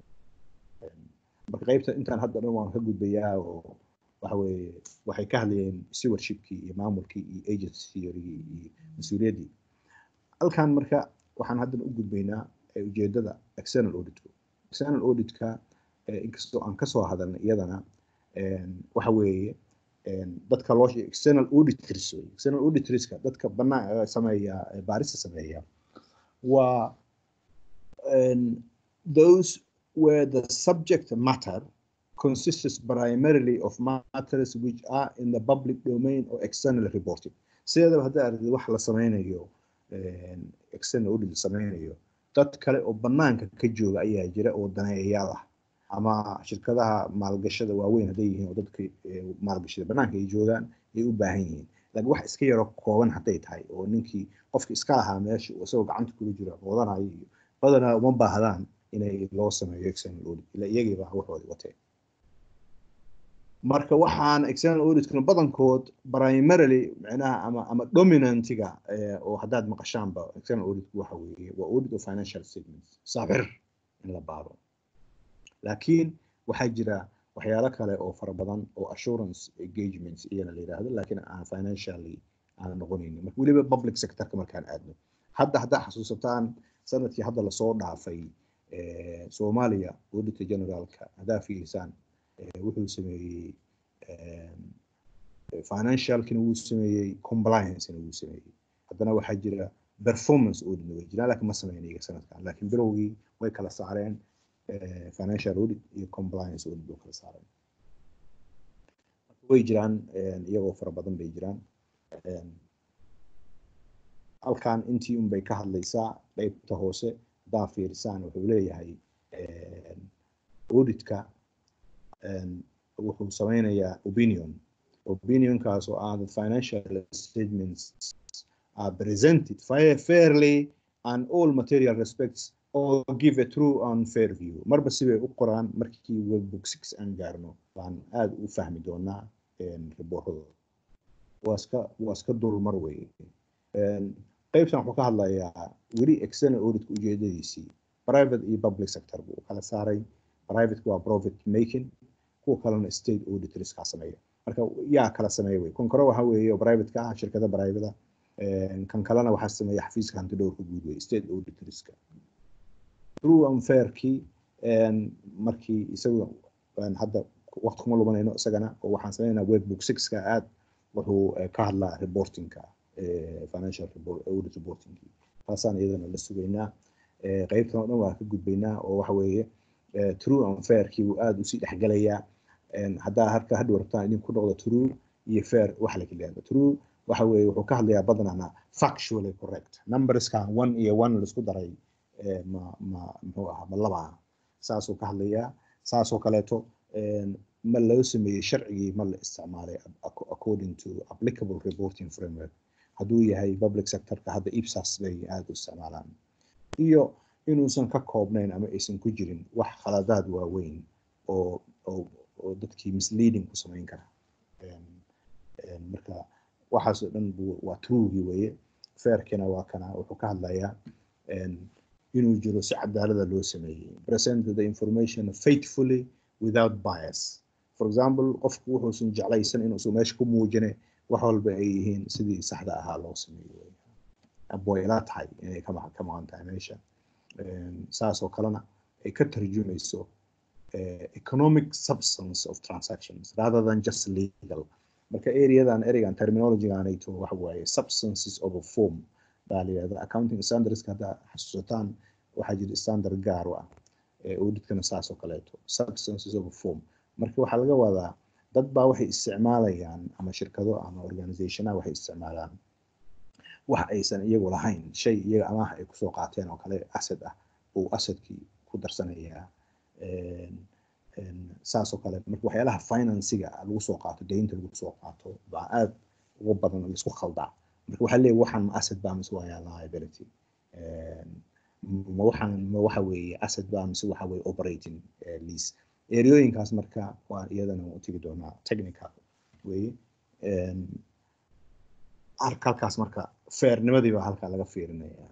marka qaybta intaan hadda dhan waan ka gudbayaa oo waxa weeye waxay ka hadlayeen stewardshipkii iyo maamulkii iyo agency theorygii iyo mas-uuliyaddii halkan marka waxaan haddana u gudbaynaa ujeedada external auditku external auditka inkastoo aan kasoo hadalnay iyadana waxa weeye dadka loo external auditors external auditorska dadka banaan sameeya baarista sameeya waa those where the subject matter consists primarily of matters which are in the public domain or external reporting sideedaba hadda aragtid wax la sameynayo external audit la sameynayo dad kale oo banaanka ka jooga ayaa jira oo daneeyayaal ah ama shirkadaha maalgashada waaweyn hadday yihiin oo dadka maalgashada banaanka ay joogaan ay u baahan yihiin laakiin wax iska yaro kooban hadday tahay oo ninkii qofki iska lahaa meesha isagoo gacanta kula jira wadanayo iyo badanaa uma baahdaan inay loo sameeyo external audit ila iyagiiba waxoodi wateen marka waxaan external auditkana badankood primarily micnaha ama ama dominantiga oo haddaad maqashaanba external auditku waxa weeye waa audit of financial statements saabir in la baaro laakiin waxaa jira waxyaalo kale oo fara badan oo assurance engagements iyana la yidhaahdo laakiin aan financially aan noqonaynin marka weliba public sectorka markaan aadno hadda haddaa xasuusataan sanadkii hadda lasoo dhaafay soomaaliya auditor generaalka haddaa fiirisaan wuxuu sameeyey financialkina wuu sameeyey compliancena wuu sameeyey haddana waxaa jira performance auditna way jiraan laakiin ma sameyn iyaga sanadkan laakiin bilowgii way kala saareen financial audit iyo compliance audit way kala saareen way jiraan iyagoo fara badan bay jiraan halkan intii un bay ka hadlaysaa qeybta hoose haddaa fiirisaan wuxuu leeyahay auditka wuxuu sameynayaa opinion opinionkaas oo ah the financial statements are presented fairly and all material respects or give a true and fair view marba sibay u qoraan markii webbook six aan gaarno baan aada u fahmi doonaa riboorradooda waa iska waa iska dulmar weye qaybtan wuxuu ka hadlayaa weli external auditka ujeedadiisii private iyo public sector buu kala saaray private waa profit making kuwa kalena state auditors kaa sameeya marka yaa kala sameeya wey kan kore waxa weeye oo private ka ah shirkada private kan kalena waxaa sameeya xafiiska hanti dhowrka guud wey state auditorska true and fairkii markii isagu hadda waqti kuma lumanayno isagana oo waxaan sameynaa webbook sixka aad wuxuu eh, ka hadlaa reportingka eh, financial report audit reportingki taasaan iyadana la sugaynaa Eh, qaybtan oo dhan waa ka gudbaynaa oo waxa weeye eh, true and fairkii wuu aada usii dhexgelayaa En haddaa harka hadhow rabtaan idinku noqdo true iyo fair waxa la kala true waxa weeye wuxuu ka hadlayaa badanana factually correct numberskan one iyo one laisku daray eh, ma ma muxuu ahaa ma laba aha saasuu ka hadlayaa saasoo kaleeto en, ma loo sameeyey sharcigii ma la isticmaalay ac- according to applicable reporting framework hadduu yahay public sectorka hadda ipsas bay aada u isticmaalaan iyo inuusan ka koobnayn ama aysan ku jirin wax khaladaad waaweyn oo oo oo dadkii misleading ku samayn kara En, en, marka waxaas oo dhan buu waa truegii weeye fairkina waa kana wuxuu ka hadlayaa en, inuu jiro si cadaalada loo sameeyey present the information faithfully without bias for example qofku wuxuusan jeclaysan inuusan meesha ku muujine wax walba ay yihiin sidii saxda ahaa loo sameeyo wey boyla tahay inay ka ma- ka maqan tahay meesha En, saas oo kalena ay ka tarjumayso eh, economic substance of transactions rather than just legal marka areadan ereygan terminologyganayto waxa waaye substances of a form baa la yidhahda accounting standardska haddaa xasuusataan waxaa jira standard gaar u ah ee auditkana saas oo kaleeto substances of a form marka waxaa laga wadaa dad baa waxay isticmaalayaan ama shirkado ama organizationaha waxay isticmaalaan wax aysan iyagu lahayn shay iyaga amaah ay kusoo qaateen oo kale asset ah uu assetkii ku darsanayaa En, en, saas oo kale marka waxyaalaha financiga lagu soo qaato deynta lagu soo qaato baa aad ugu badan oo laisku khaldaa marka waxaa leeyahay waxaan ma asset baa mise waa liability En, ma waxaan ma waxa weeye asset baa mise waxa weeye operating eh, lease ereyooyinkaas marka waa iyadana u tegi doonaa technical weeye En, arka halkaas marka fairnimadii baa halkaa laga fiirinaya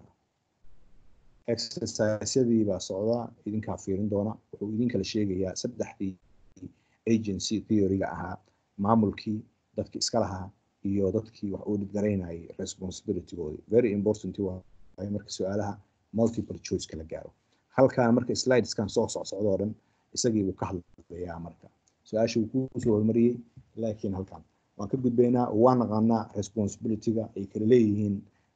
exercisyadii baa socda idinkaa fiirin doona wuxuu idin kala sheegayaa saddexdii agency theoryga ahaa maamulkii dadki iska lahaa iyo dadkii wax audit garaynayay responsibilitygoodii very important waaye marka su-aalaha multiple choice kala gaaro halkaan marka slideskan soo socsocdoo dhan isagii buu ka hadlayaa marka su-aasha wuu kusoo hormariyey laakiin halkaan waan ka gudbaynaa oo waan naqaanaa responsibilityga ay kala leeyihiin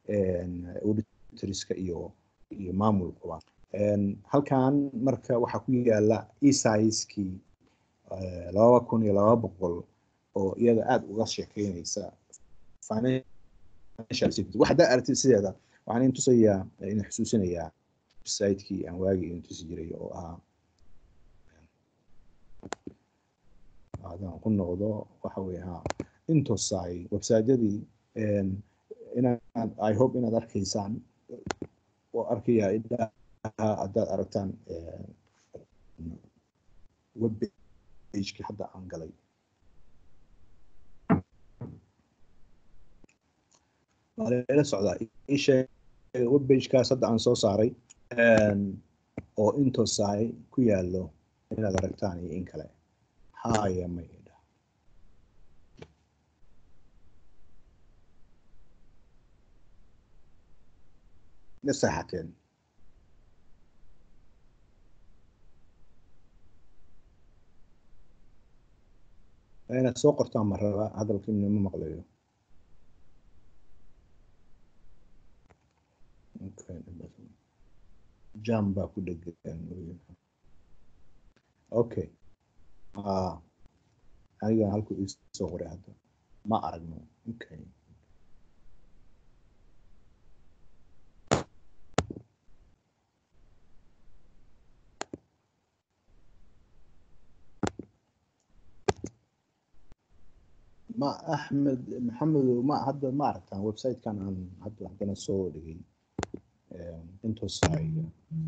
auditorska iyo iyo maamulkuba En, halkan marka waxaa ku yaala esaiskii laba kun iyo laba boqol oo iyada aada uga sheekeynaysa financial security wax haddaa aragtid sideeda waxaan idin tusayaa idin xusuusinayaa website-kii aan waagii idin tusi jiray oo ahaa haddaan ku noqdo waxa weye ha intosai website-yadii en, inaad i hope inaad arkaysaan oo arkaya ilaa haddaad aragtaan eh, web pageki hadda aan galay waa lela socdaa ii sheeg web pagekaas hadda aan soo saaray en, oo intosai ku yaallo inaad aragtaan iyo in kale haya maydha ma seexateen waa inaad soo qortaan ma raba hadalkiina ma maqlayo Okay, jam baa ku dhegan okay ah aniga halku isoo qoray hadda ma aragno okay ma axmed maxamedow ma hadda ma aragtaan website-kan aan hadda haddana soo dhigay intosaiga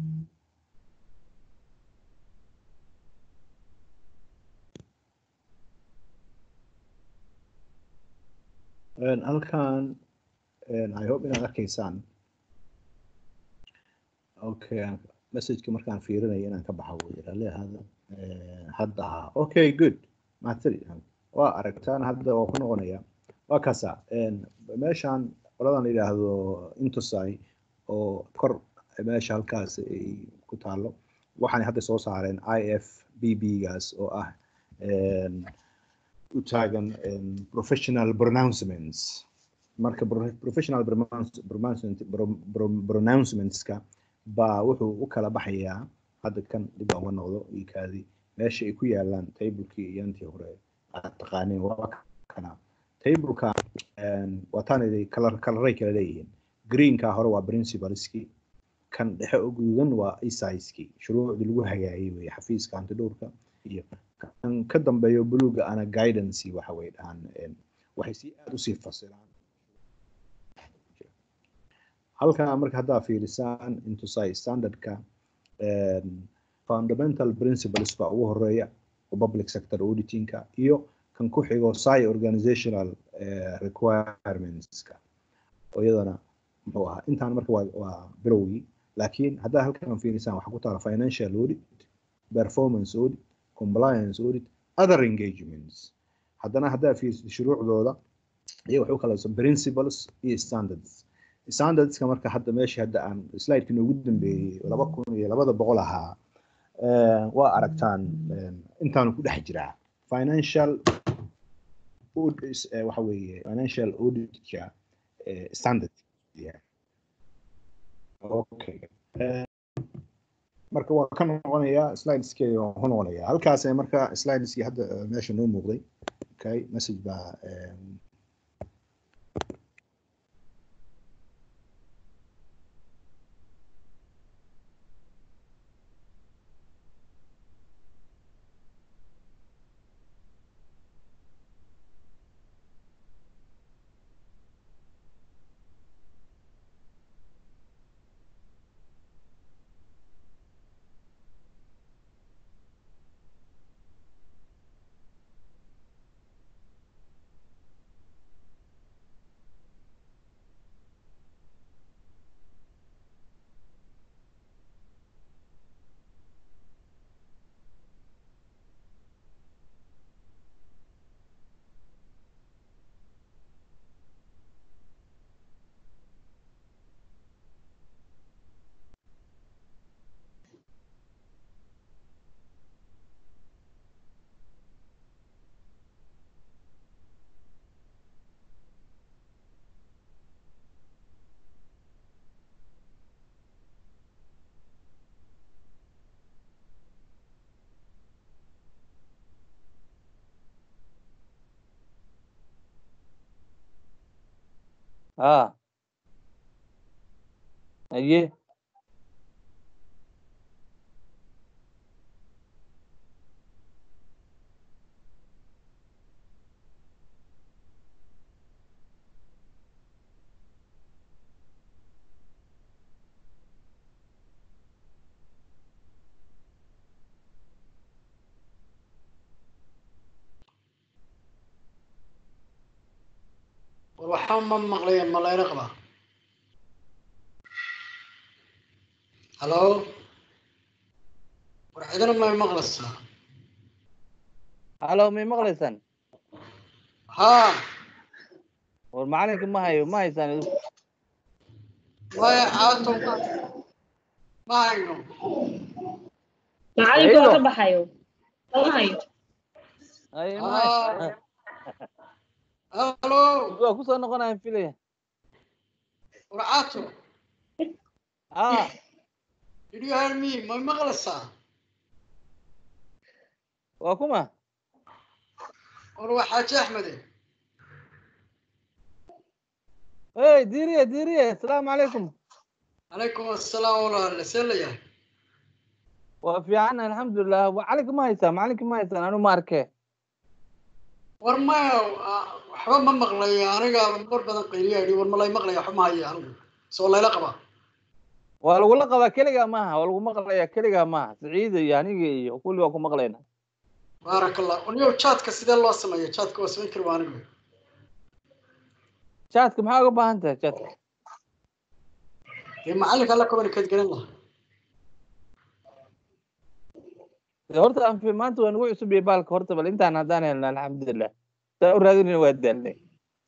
halkan i hope inaad arkaysaan okay messageka markaan fiirinayo inaan ka baxa weye rale hada hadda ha okay good maatri waa aragtaan hadda waa ku noqonaya waa kaasa meeshaan qoladan la yidhaahdo intosai oo kor meesha halkaas ay ku taalo waxaanay hadda soo saareen i f b b gaas oo ah u taagan em, professional pronouncements marka pro- professional pronounce- pronouncement- pro- pro- pronouncementska baa wuxuu u kala baxayaa hadda kan dib aan uga noqdo iyo kaadi meesha ay ku yaalaan tablekii iyo intii hore aad taqaaneen waa kana tableka waataanay kalar kalaray kala leeyihiin greenka hore waa principalskii kan dhexe oo guduudan waa isaiskii shuruucdii lagu hagaayay weye xafiiska antidhowrka iyo kan ka dambeeyo buluuga ana guidance waxa way dhahaan em, waxay si aad usii fasilaan halkaa marka haddaa fiirisaan intusai standardka em, fundamental principles baa ugu horeeya oo public sector auditingka iyo kan ku xigo sci organizational eh, requirementska oo iyadana muxuu ahaa intaan marka waa, waa bilowgii laakiin haddaa halkan fiirisaan waxaa ku taala financial audit performance audit compliance audit other engagements haddana haddaa fiirisid shuruucdooda iyo waxay u kala principles iyo standards standardska marka hadda meeshii hadda aan slideka noogu dambeeyey laba kun iyo labada boqol ahaa eh, waa aragtaan eh, intaanu ku dhex jiraa financial aud- eh, waxa weeye financial auditka eh, standard yeah. okay Eh, marka waa ka noqonayaa slideskeeda waan ku noqonayaa halkaas eh, marka slideskii hadda eh, meesha noo muuqday okay message baa em, ها ايه war waxaa ma maqlaya malayna qabaa halo war cidina may maqlaysaa halo may maqlaysaan haa war macalinka ma hayo ma haysaan idinku maya caato ma hayno macalinku waa Aydo. ka baxayo lama hayo Ay, ma haysan. halo waa kusoo noqonayaan filaya war caato ah did you hear me may maqlaysaa waa kuma war waa xaaji axmede hey diiriye diiriye asalaamu calaykum calaykum assalaam walaale see la yahay waa fiican alxamdulilah macalinka ma haysaan macalinka ma haysaan anu ma arkee war maya ah, waxba ma maqlayo aniga mar badan qayliyaa yidhi war malay maqlaya waxba ma hayo anigu soo layla qabaa waa lagula qabaa keligaa maaha waa lagu maqlayaa keligaa maaha siciida iyo aniga iyo kulli waa ku maqlayna baaraka allah uniyow jaadka sidee loo sameeya jaadka waa samayn kari waa anigu jaadka maxaa uga baahan tahay jaadka dee macalinka alla communicate garan lahaa dee horta aan fi maanta waa nagu cusub iyo baalka horta bal intaan haddaan helna alxamdulilah saa u raadinayna waa daalnay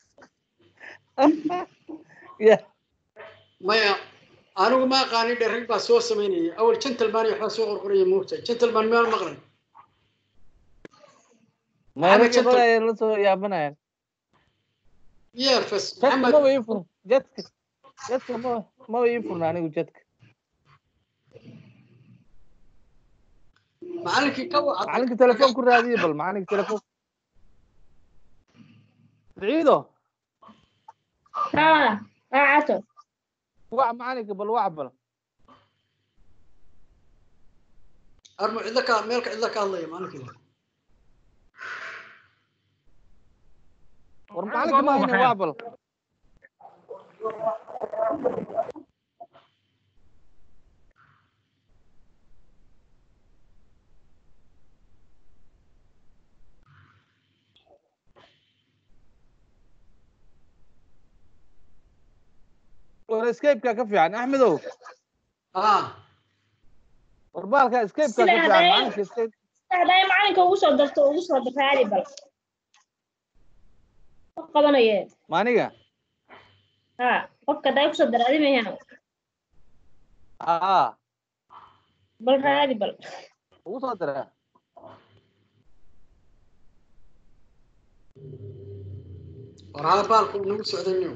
ya maya anigu ma aqaanin dhe rag baa soo samaynaya awal gentleman iyo waxbaa soo qorqoraya moogtahay gentleman miyaan maqlay meeragi Janto. qodaya la soo yaabanayaan yeefes jadka maxamed maba ii fur jadka jadka ma maba ii furna anigu jadka macalinkii ka wacday macalinka telefoon ku raadiye bal macalinka telefoon ciido haa raacato wac macalinka bal wac bal armo cidla ka meelka cidla ka hadlaya maalinkii war macalinka ma haynin wac bal war escape-ka ka fiican axmedow haa war baalka escape-ka ka Sida fiican hadday- macalinka escape hadday macalinka ugu soo darto ugu soo raadi bal qof qabanaye maaniga haa qofka hadday kusoo dar adi mayan aa bal raadi bal ugu soo dara war haa baalku nagu socday niyo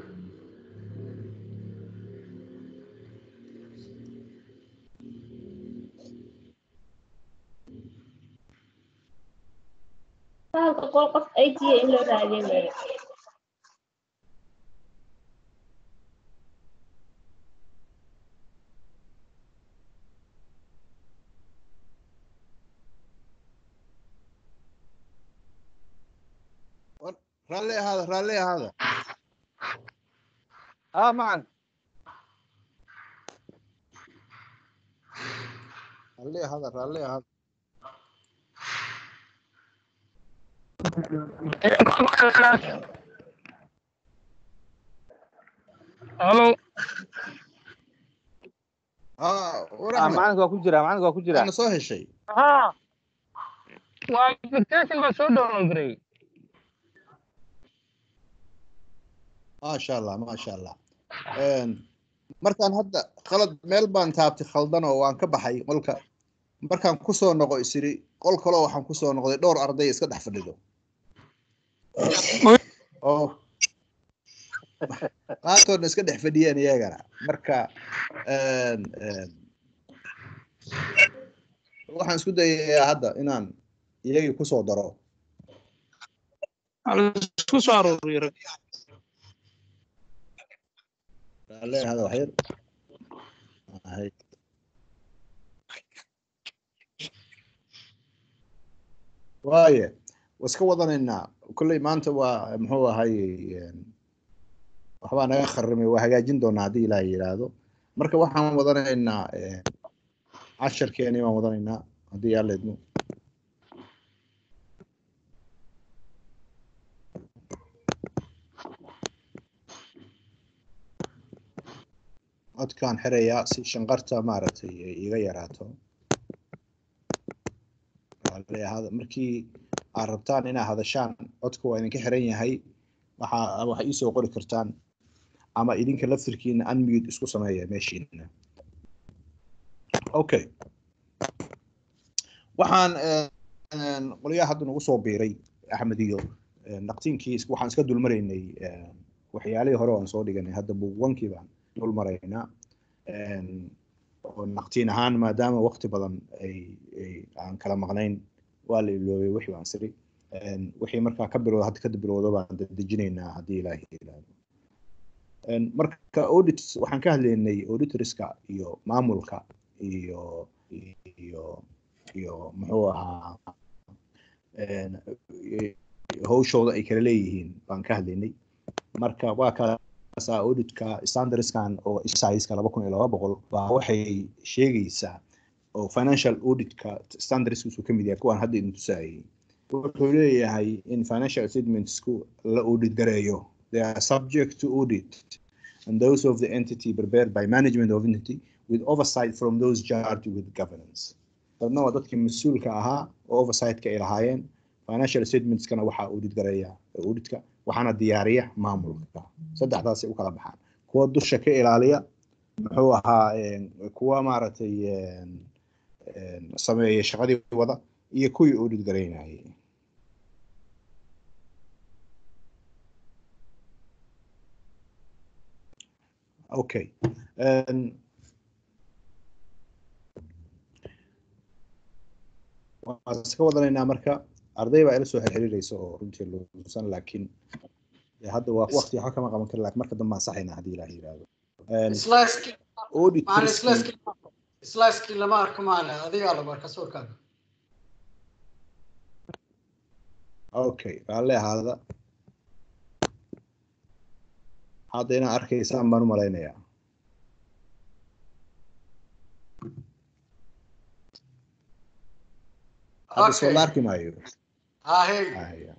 bahalka qol qof aytiya in loo raadiyo weeye raalli ahaada raalli ahaada aa macan raalli ahaada raalli ahaada Halo, aa war ah axmed macalinka waa ku jira macalinka waa ku jira waana soo heshay haa, waa application baa soo download garay. maasha allah maasha allah Een, markaan hadda khalad meel baan taabtay khaldan oo waan ka baxay qolka markaan kusoo noqo isiri qol kaloo waxaan kusoo noqday dhowr arday iska dhex fadhido oo qaarkoodna iska dhex fadhiyeen iyagana marka een, een, waxaan isku dayayaa hadda inaan iyagii kusoo daro Isku soo arooriyo rag. Raalli ahaada wax yar Ahay. waaye waa iska wadanaynaa kolley maanta waa muxuu ahay een, waxbaa naga kharimay waa hagaajin doonaa haddii ilaahay yidhaahdo marka waxaan wadanaynaa een, casharkeeni baan wadanaynaa haddii alla idmo codkaan xirayaa si shanqarta maaragtay ay iga yaraato Raalli ahaada. markii aad rabtaan inaad hadashaan codka waa idinka xiran yahay waxaa waxay iisoo qori kartaan ama idinka laftirkiina unmute isku sameeya meeshiina okay waxaan een, qolyaha hadda nagu soo biiray axmed iyo een, naqtiinkii is- waxaan iska dulmaraynay een, waxyaalihii hore oo aan soo dhiganay hadda buugwankii baan dul maraynaa Een, oo naqtiin ahaan maadaama waqti badan ay ay aan kala maqnayn waa la iloobay wixii baan siri Een, wixii markaa ka bilowda hadda kadib bilowda baan dejinaynaa haddii ilaahi yiraahdo Een, marka audit waxaan ka hadlaynay auditorska iyo maamulka iyo iyo iyo muxuu ahaa een, hawshooda ay kala leeyihiin baan ka hadlaynay marka waa kala sa auditka standardskan oo isaiska laba kun iyo laba boqol baa waxay sheegaysaa oo financial auditka standardskiisu ka mid yahay kuwaan hadda idin tusaayay wuxuu leeyahay in financial statementsku la audit gareeyo they are subject to audit and those of the entity prepared by management of entity with oversight from those charged with governance dadna waa dadkii mas-uulka ahaa oo oversightka ay lahaayeen financial statementskana waxaa audit gareeya auditka waxaana diyaariya maamulka saddexdaasay u kala baxaan kuwa dusha ka ilaaliya muxuu ahaa een, kuwa maaragtay een, een, sameeya shaqadii wada iyo kuwii audit garaynayay okay Een, waan iska wadanaynaa marka arday baa ila soo xirxiriiraysa oo runtii luusan laakiin dee hadda waa waqti waxa kama qaban kara laakiin marka dambe ansaxaynaa haddii ilaah yiraahdo Een, islaaskii audit maana risk- islaaskii islaaskii lama arko maana adigaa lama arka sawirkaaga okay raalli ahaada hadda inaa arkaysaan baan u malaynayaa hadda soo Okay. la arki maayo hahe Ah, yeah.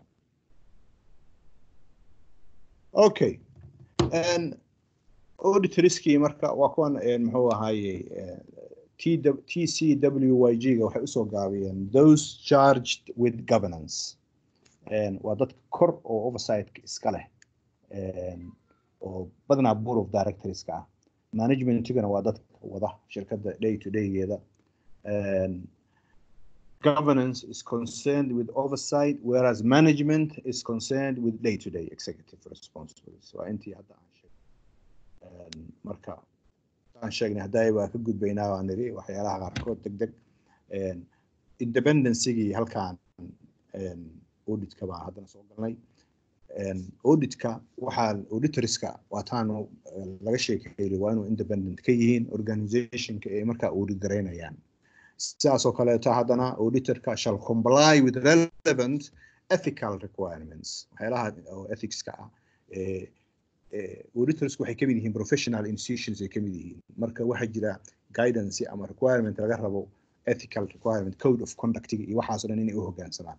Okay. And auditorskii marka waa kuwan een, muxuu ahaaye eh, TW TCWYG-ga waxay usoo gaabiyeen those charged with governance. And waa dadka kor oo oversight iska leh een, oo badanaa board of directorska ah managementigana waa dadka wada shirkadda day to day-geeda And governance is concerned with oversight, whereas management is concerned with day-to-day executive responsibilities. Waa intii hadda aan sheegnay. Een, Marka aan sheegnay hadday waa ka gudbaynaa waan niri waxyaalaha qaarkood deg deg een, independencygii halkaan een, auditka baan haddana soo galnay. Een, auditka waxaa auditorska waataanu eh, laga sheekeeyay waa inuu independent ka yihiin organizationka ay markaa audit garaynayaan. sidaas oo kaleeto haddana auditorka shall comply with relevant ethical requirements waxyaalaha oo ethicska ah ee ee auditorsku waxay kamid yihiin professional institutions ay kamid yihiin marka waxaa jira guidance ama requirement laga rabo ethical requirement code of conductiga iyo waxaas oo dhan inay u hoggaansamaan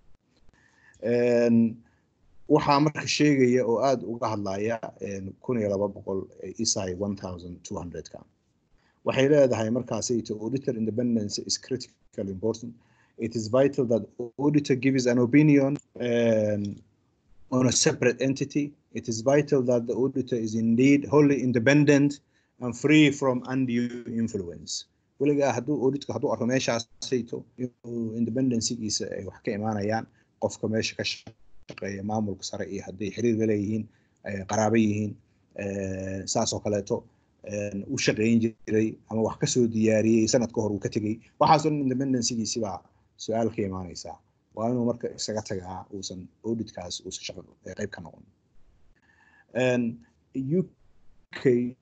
Een, waxaa marka sheegaya oo aada uga hadlaya een, kun iyo laba boqol isai one thousand two hundredka waxay leedahay markaasayto auditor independence is critically important it is vital that auditor gives an opinion um, on a separate entity it is vital that the auditor is indeed wholly independent and free from undue influence weligaa hadduu auditka hadduu arko meeshaasayto inuu independencygiisa ay wax ka imaanayaan qofka meesha ka shaqeeya maamulka sare iyo hadday xiriir la leeyihiin eh, qaraabo yihiin eh, saas oo kaleeto een, u shaqayn jiray ama wax kasoo diyaariyey sanad ka hor uu ka tegey waxaasoo dhan independencygiisi baa su-aal ka imaanaysaa waa inuu marka isaga tagaa uusan auditkaas uusan shaqo eh, qayb ka noqon Een, UK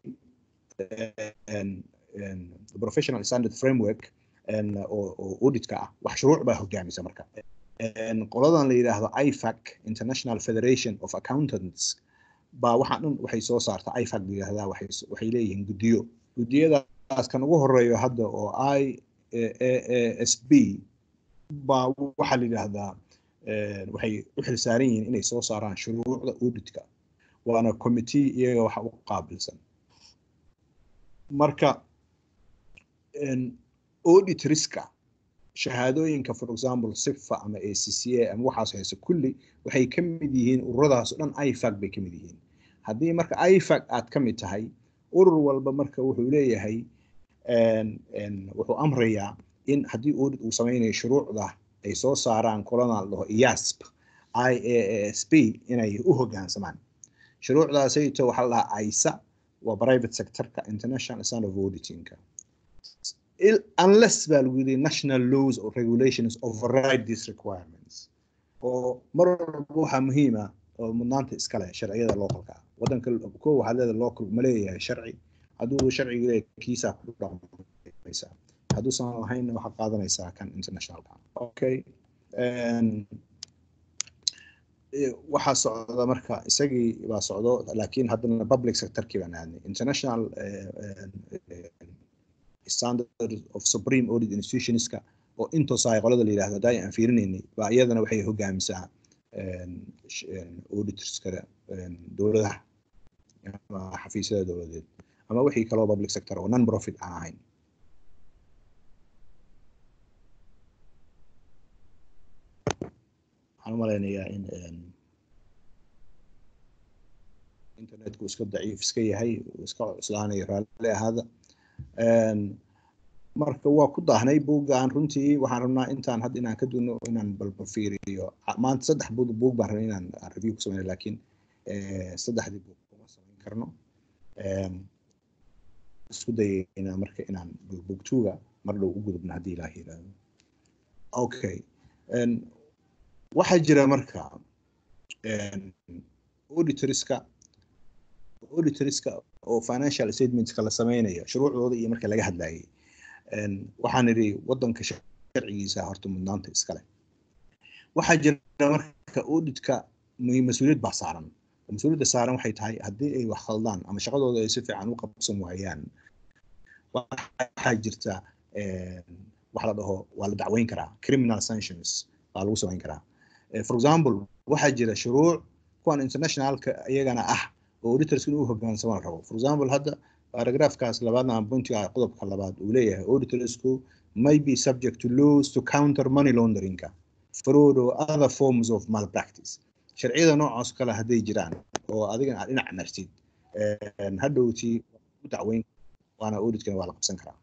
een, een, professional standard framework een, oo oo auditka ah wax shuruuc baa hogaamisa marka Een, qoladan la yidhaahdo IFAC International Federation of Accountants baa waxaa dhan waxay soo saartaa IFAC la yidhaahdaa waxay s- waxay leeyihiin guddiyo guddiyadaas kan ugu horeeyo hadda oo I S B baa waxaa la yidhaahdaa een, waxay u xilsaaran yihiin inay soo saaraan shuruucda auditka waana committee iyaga waxa u qaabilsan marka een, audit riska shahaadooyinka for example sifa ama acca ama waxaas hayse kulli waxay ka mid yihiin ururadaas oo dhan ifac bay ka mid yihiin haddii marka ifac aad ka mid tahay urur walba marka wuxuu leeyahay een, een, wuxuu amrayaa in haddii audit uu sameynayo shuruucda ay soo saaraan koladan la dhaho IASP IASP inay u hoggaansamaan shuruucdaasayto waxaa la dhahaa ISA waa private sectorka international standard of auditingka il- unless baa lagu yidhi national laws or regulations override these requirements oo mar walba waxaa muhiim ah oo mudnaanta iska leh sharciyada localka ah wadanka ko waxaa leedahay local ma leeyahay sharci hadduu sharciga leeyahay kiisaa ku dhaqmaysaa hadduusan lahaynna waxaad qaadanaysaa kan internationalka okay Een, eh, waxaa socda marka isagii baa socdo laakiin haddana public sectorkii baan aadnay international eh, eh, eh, standard of supreme audit institutionska oo intoosa qolada la yidhahdo hadda aan fiirinaynay baa iyadana waxay hogaamisaa een, sh- een, auditorskada een, dowladaha ama xafiisyada dowladeed ama wixii kaloo public sector oo non profit aan ahayn waxaan u malaynayaa in een, internetku iska daciif iska yahay uu iska cuslaanayo raalli ahaada Een, marka waa ku daahnay buuggaan runtii waxaan rabnaa intaan hadda inaan ka duno inaan balba fiiriyo Ca- maanta saddex buug buug baan rabay inaan aan review ku sameyno laakiin eh, saddexdii buug kuma samayn karno Een, isku dayaynaa marka inaan bogtuga mar dhow u gudubno haddii ilaah yiraahdo okay En, waxaa jira marka en, auditorska auditorska oo financial statementska la sameynayo shuruucdooda iyo marka laga hadlayay En, waxaan idhi wadanka sharcigiisa horta mudnaanta iskale waxaa jira marka auditka mu- mas-uuliyad baa saaran mas-uuliyadda saaran waxay tahay haddii ay wax khaldaan ama shaqadooda ay si fiican u qabsan waayaan waxaa jirta en, wax la dhaho waa la dacweyn karaa criminal sanctions baa lagu samayn karaa Eh, for example waxaa jira shuruuc kuwan internationalka iyagana ah oo auditors inuu hogaansamo la rabo for example hadda paragraphkaas labaadna ama pointiga qodobka labaad uu leeyahay auditorsku may be subject to laws to counter money launderingka fraud or other forms of malpractice sharciyada noocaas kale hadday jiraan oo adigana aad dhinac martid en, hadhowtii u dacweyn waana auditkana waa la qabsan karaa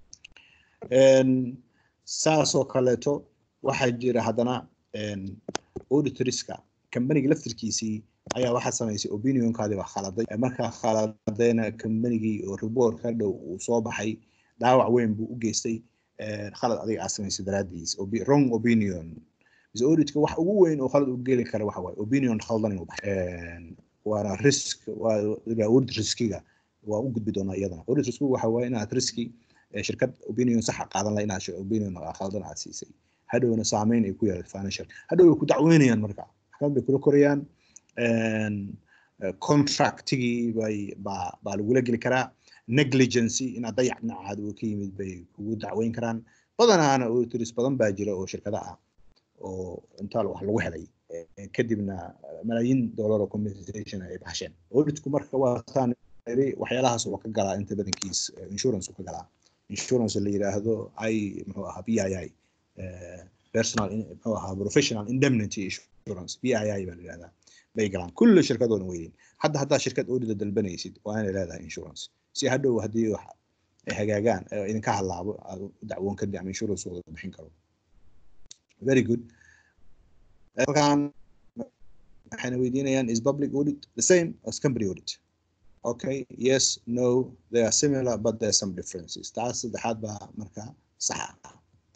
En, saasoo kaleeto waxaa jira haddana en, auditorska kambaniga laftirkiisii ayaa waxaa samaysay opinionkaadii baa khaladay markaa khaladayna kambanigii oo report ka dhow uu soo baxay dhaawac weyn buu u geystay eh, khalad adiga aad samaysay daraadiis Opi- wrong opinion mise auditka wax ugu weyn oo khalad u geli kara waxa waaye opinion khaldan inuu baxay En, waana risk waa waa audit riskiga waa u gudbi doonaa iyadana audit riskigu waxa waaye inaad riski eh, shirkad opinion saxa qaadan laha inaad sh- opinion khaldan aad siisay hadhowna saameyn ay ku yeelato financial hadhow way ku dacweynayaan marka maxkamad bay kula korayaan En, eh, contractigii bay baa baa lagula geli karaa negligency inaad dayac dhinacaada uu ka yimid bay kugu dacweyn karaan badanaana auditors badan baa jira oo shirkada ah oo intaa wax lagu helay eh, kadibna malaayiin dollar oo compensation ay baxsheen auditku marka waa saan iri waxyaalahaas waa ka galaa inta badankiis eh, insurance uu ka galaa insurance la yiraahdo i muxuu ahaa b i i eh, personal in- muxuu ahaa professional indemnity insurance b i i baa la yirahdaa bay galaan kulli shirkadoodan weydiin hadda haddaa shirkad audita dalbanaysid waa inay leedahay insurance si hadhow haddii wax ay hagaagaan ee idinka halaabo aad u dacwoon kadib ama insurance wada bixin karo very good halkan waxayna weydiinayaan is public audit the same as company audit okay yes no they are similar but there are some differences taas saddexaad baa marka sax ah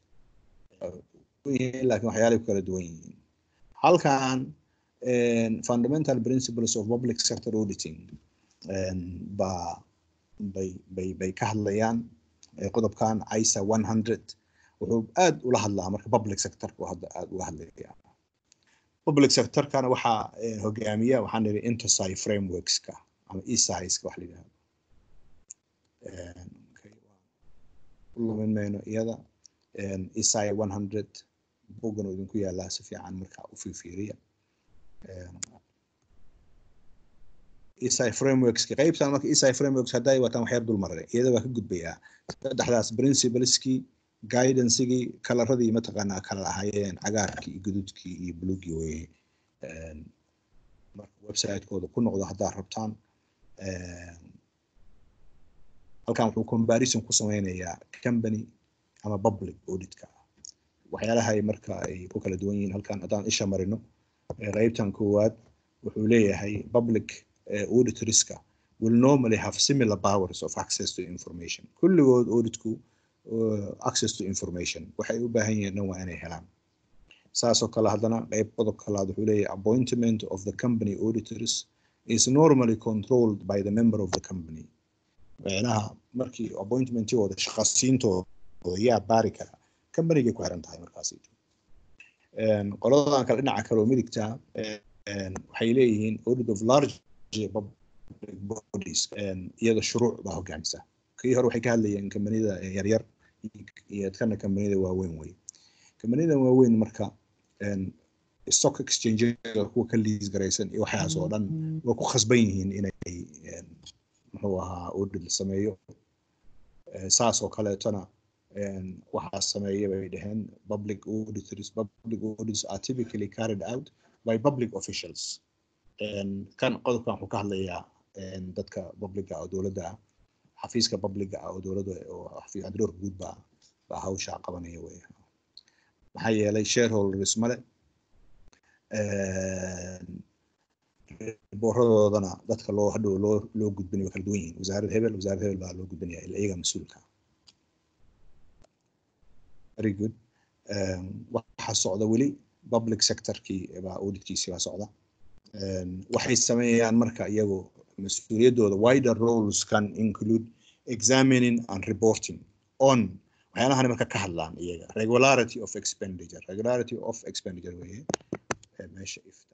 yihiin laakiin waxyaalay ku kala duwan yihiin halkan en, fundamental principles of public sector auditing en, baa bay bay bay ka hadlayaan eh, qodobkan isa 100 wuxuu aad ula hadlaa marka public sectorka uu hadda aad uga hadlaya public sectorkana waxaa eh, hogaamiya waxaan nidhi intersci frameworkska ama esiska wax la yidhahdo En, okay, waa ku lumin mayno iyada En, esi 100 boggan oo idinku yaalaa si fiican marka u fiiriya ESI frameworkska qaybtan marka ESI frameworks hadday wataan waxyar dul maray iyada waa ka gudbayaa saddexdaas principleski guidancegii kalaradii mataqaanaa kala ahaayeen cagaarkii iyo guduudkii iyo buluugii weye En, marka website-kooda ku noqdo haddaad rabtaan En, halkan wuxuu comparison ku sameynayaa company ama public auditka waxyaalahay marka ay ku kala duwan yihiin halkan haddaan isha marino eh, qaybtan koowaad wuxuu leeyahay public eh, auditorska will normally have similar powers of access to information kulligood auditku uh, access to information waxay u baahan yihiin dhan waa inay helaan saasoo kale haddana qayb qodob kalaad wuxuu leeyahay appointment of the company auditors is normally controlled by the member of the company micnaha markii appointmentigooda shaqasiintooda yaa baari kara companygay ku xiran tahay markaasi En, qoladan kale dhinaca kale oo midigta en, waxay leeyihiin audit of large public bodies En, iyada shuruuc baa hogaamisa kii hore waxay ka hadlayeen kambanida yaryar iyo kana kambanida waaweyn wey kambanida waaweyn marka en, stock exchange kuwa ka liis garaysan iyo waxaas oo dhan way ku khasban yihiin inay en, muxuu ahaa audit la sameeyo Eh, saas oo kaleetona en, waxaa sameeya bay dhaheen public auditors public audits are typically carried out by public officials En, kan qodobkan wuxuu ka hadlayaa en, dadka publica oo dowladda ah xafiiska publica ah oo dowladda oo xafiis cadroorka guud baa baa hawsha qabanaya wey maxaa yeelay shareholders male En, booradoodana dadka loo hadhow loo loo gudbinayo waa kala duwan yihiin wasaarad hebel wasaarad hebel baa loo gudbinaya ila iyaga mas-uulka very good Um, waxaa socda weli public sectorkii baa auditkiisii baa socda Um, waxay sameeyaan marka iyagu mas-uuliyaddooda wider roles can include examining and reporting on waxyaalahan marka ka hadlaan iyaga regularity of expenditure regularity of expenditure weye ee meesha ifta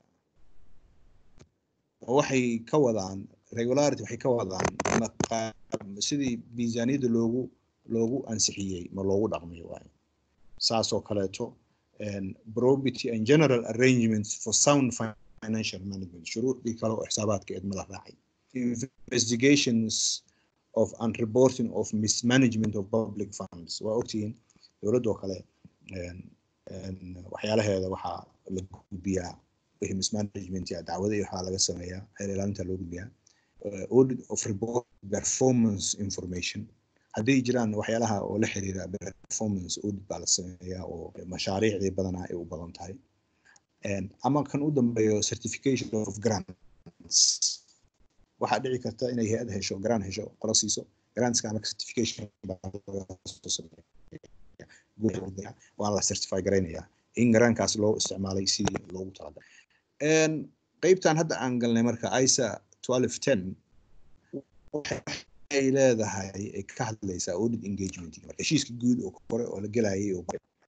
oo waxay ka wadaan regularity waxay ka wadaan maqa- sidii miisaaniyadda loogu loogu ansixiyey ma loogu dhaqmiyo waaye saas oo kaleeto and probity and general arrangements for sound financial management shuruucdii kale oo xisaabaadka eedma la raacay investigations of and reporting of mismanagement of public funds waa ogtihiin dowladoo kale een, een, waxyaalaheeda waxaa la gudbiyaa wixii mismanagement ya dacwada iyo waxaa laga sameeyaa xeer ilaalinta loo gudbiyaa Uh, audit of report performance information hadday jiraan waxyaalaha oo la xiriira performance audit baa la sameeyaa oo mashaariicdii badanaa ay u badan tahay Een, ama kan u dambeeyo certification of grants waxaa dhici karta inay hay-ad hesho grant hesho qolo siiso grantska ama certification baa laga soo sameeyaa. Guud- waa la certify garaynayaa in grantkaas loo isticmaalay sidii loogu talagalay Een, qeybtan hadda aan galnay marka isa 1210 waxay leedahay ay ka hadlaysaa audit engagement marka heshiiska guud oo kore oo la gelayay oo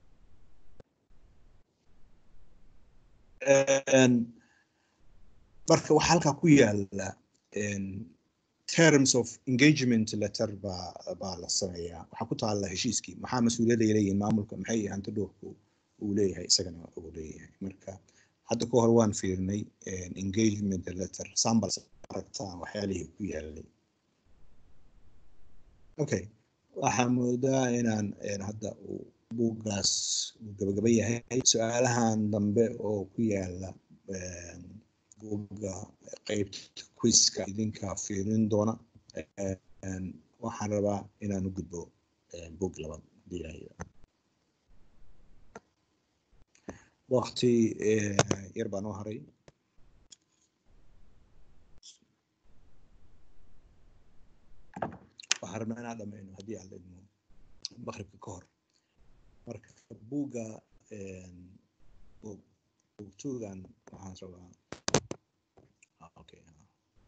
Een, marka waxaa halkaa ku yaala een, terms of engagement letter baa baa la sameeyaa waxaa ku taala heshiiskii maxaa mas-uuliyadda ay leeyihiin maamulka maxay hanti dhowrku uu leeyahay isagana uu leeyahay marka hadda ka hor waan fiirnay een, engagement letter sambal aragtaan waxyaalihii ku yaalay okay waxaa moodaa inaan een, hadda uu buuggaas uu gabagaba yahay su-aalahan dambe oo ku yaala een, buugga qeybta quizka idinka fiirin doona Een, waxaan rabaa inaan u gudbo een, buug labaad haddii ilaahay yidhaahdo. waqti eh, yar baa noo haray waxaan rabnaa inaan dhammayno haddii aan la idmo maqribka ka hor marka buugga een, buug buugtuugan waxaan rabaa ah, okay ah.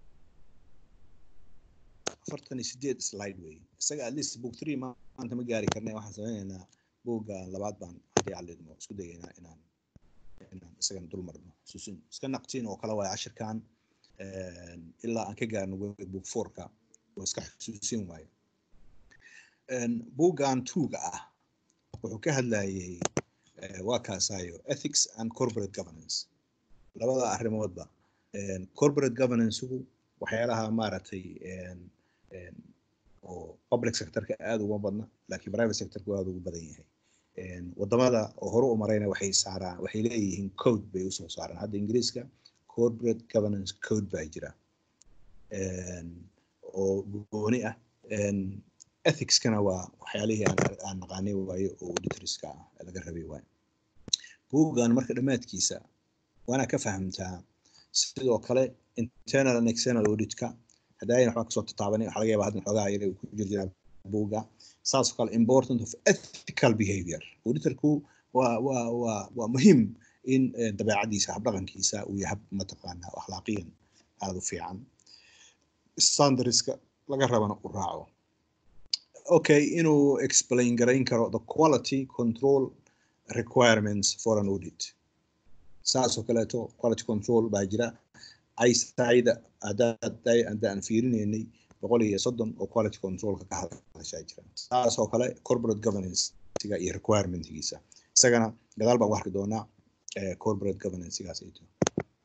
afartan iyo sideed slide wey isaga at least book three ma- maanta ma gaari karnay waxaan sameynaynaa buugga labaad baan haddii aan la idmo isku dayaynaa inaan inaan isagana dul marno xusuusin iska naqtiin oo kale waaye cashirkan een, ilaa aan ka gaarno we- book fourka oo iska xusuusin waayo Een, buuggan tuuga ah wuxuu ka hadlayay eh, waa kaasaayo ethics and corporate governance labada arrimoodba Een, corporate governance-gu waxyaalaha maaragtay een, een, oo public sectorka aada uga badna laakiin private sectorku aada ugu badan yahay Een, wadamada oo hore u marayna waxay saaraan waxay leeyihiin code bay usoo saaraan hadda ingiriiska corporate governance code baa jira Een, oo gooni ah Een, ethicskana waa waxyaalihii aan aan naqaanay waayo oo auditorska ah ee laga rabay waayo buuggan marka dhammaadkiisa waana ka fahamtaa sidoo kale internal and external auditka hadaayan waxbaa kasoo tataabanay waxaa laga yaabaa haddan xoogaa yar ku jir jiraa buugga saas oo kale important of ethical behavior auditorku waa waa waa waa muhiim in eh, dabeecadiisa habdhaqankiisa uu yahay hab mataqaanaa oo akhlaaqiyan aada u fiican standardska laga rabana u raaco okay inuu explain garayn karo the quality control requirements for an audit saas oo kaleeto quality control baa jira aysaida haddaan fiirinaynay boqol iyo soddon oo quality controlka ka hadashaa jira saas oo kale corporate governance-ga iyo requirementigiisa isagana gadaal baan u arki doonaa eh, corporate governance-gaas ay tahay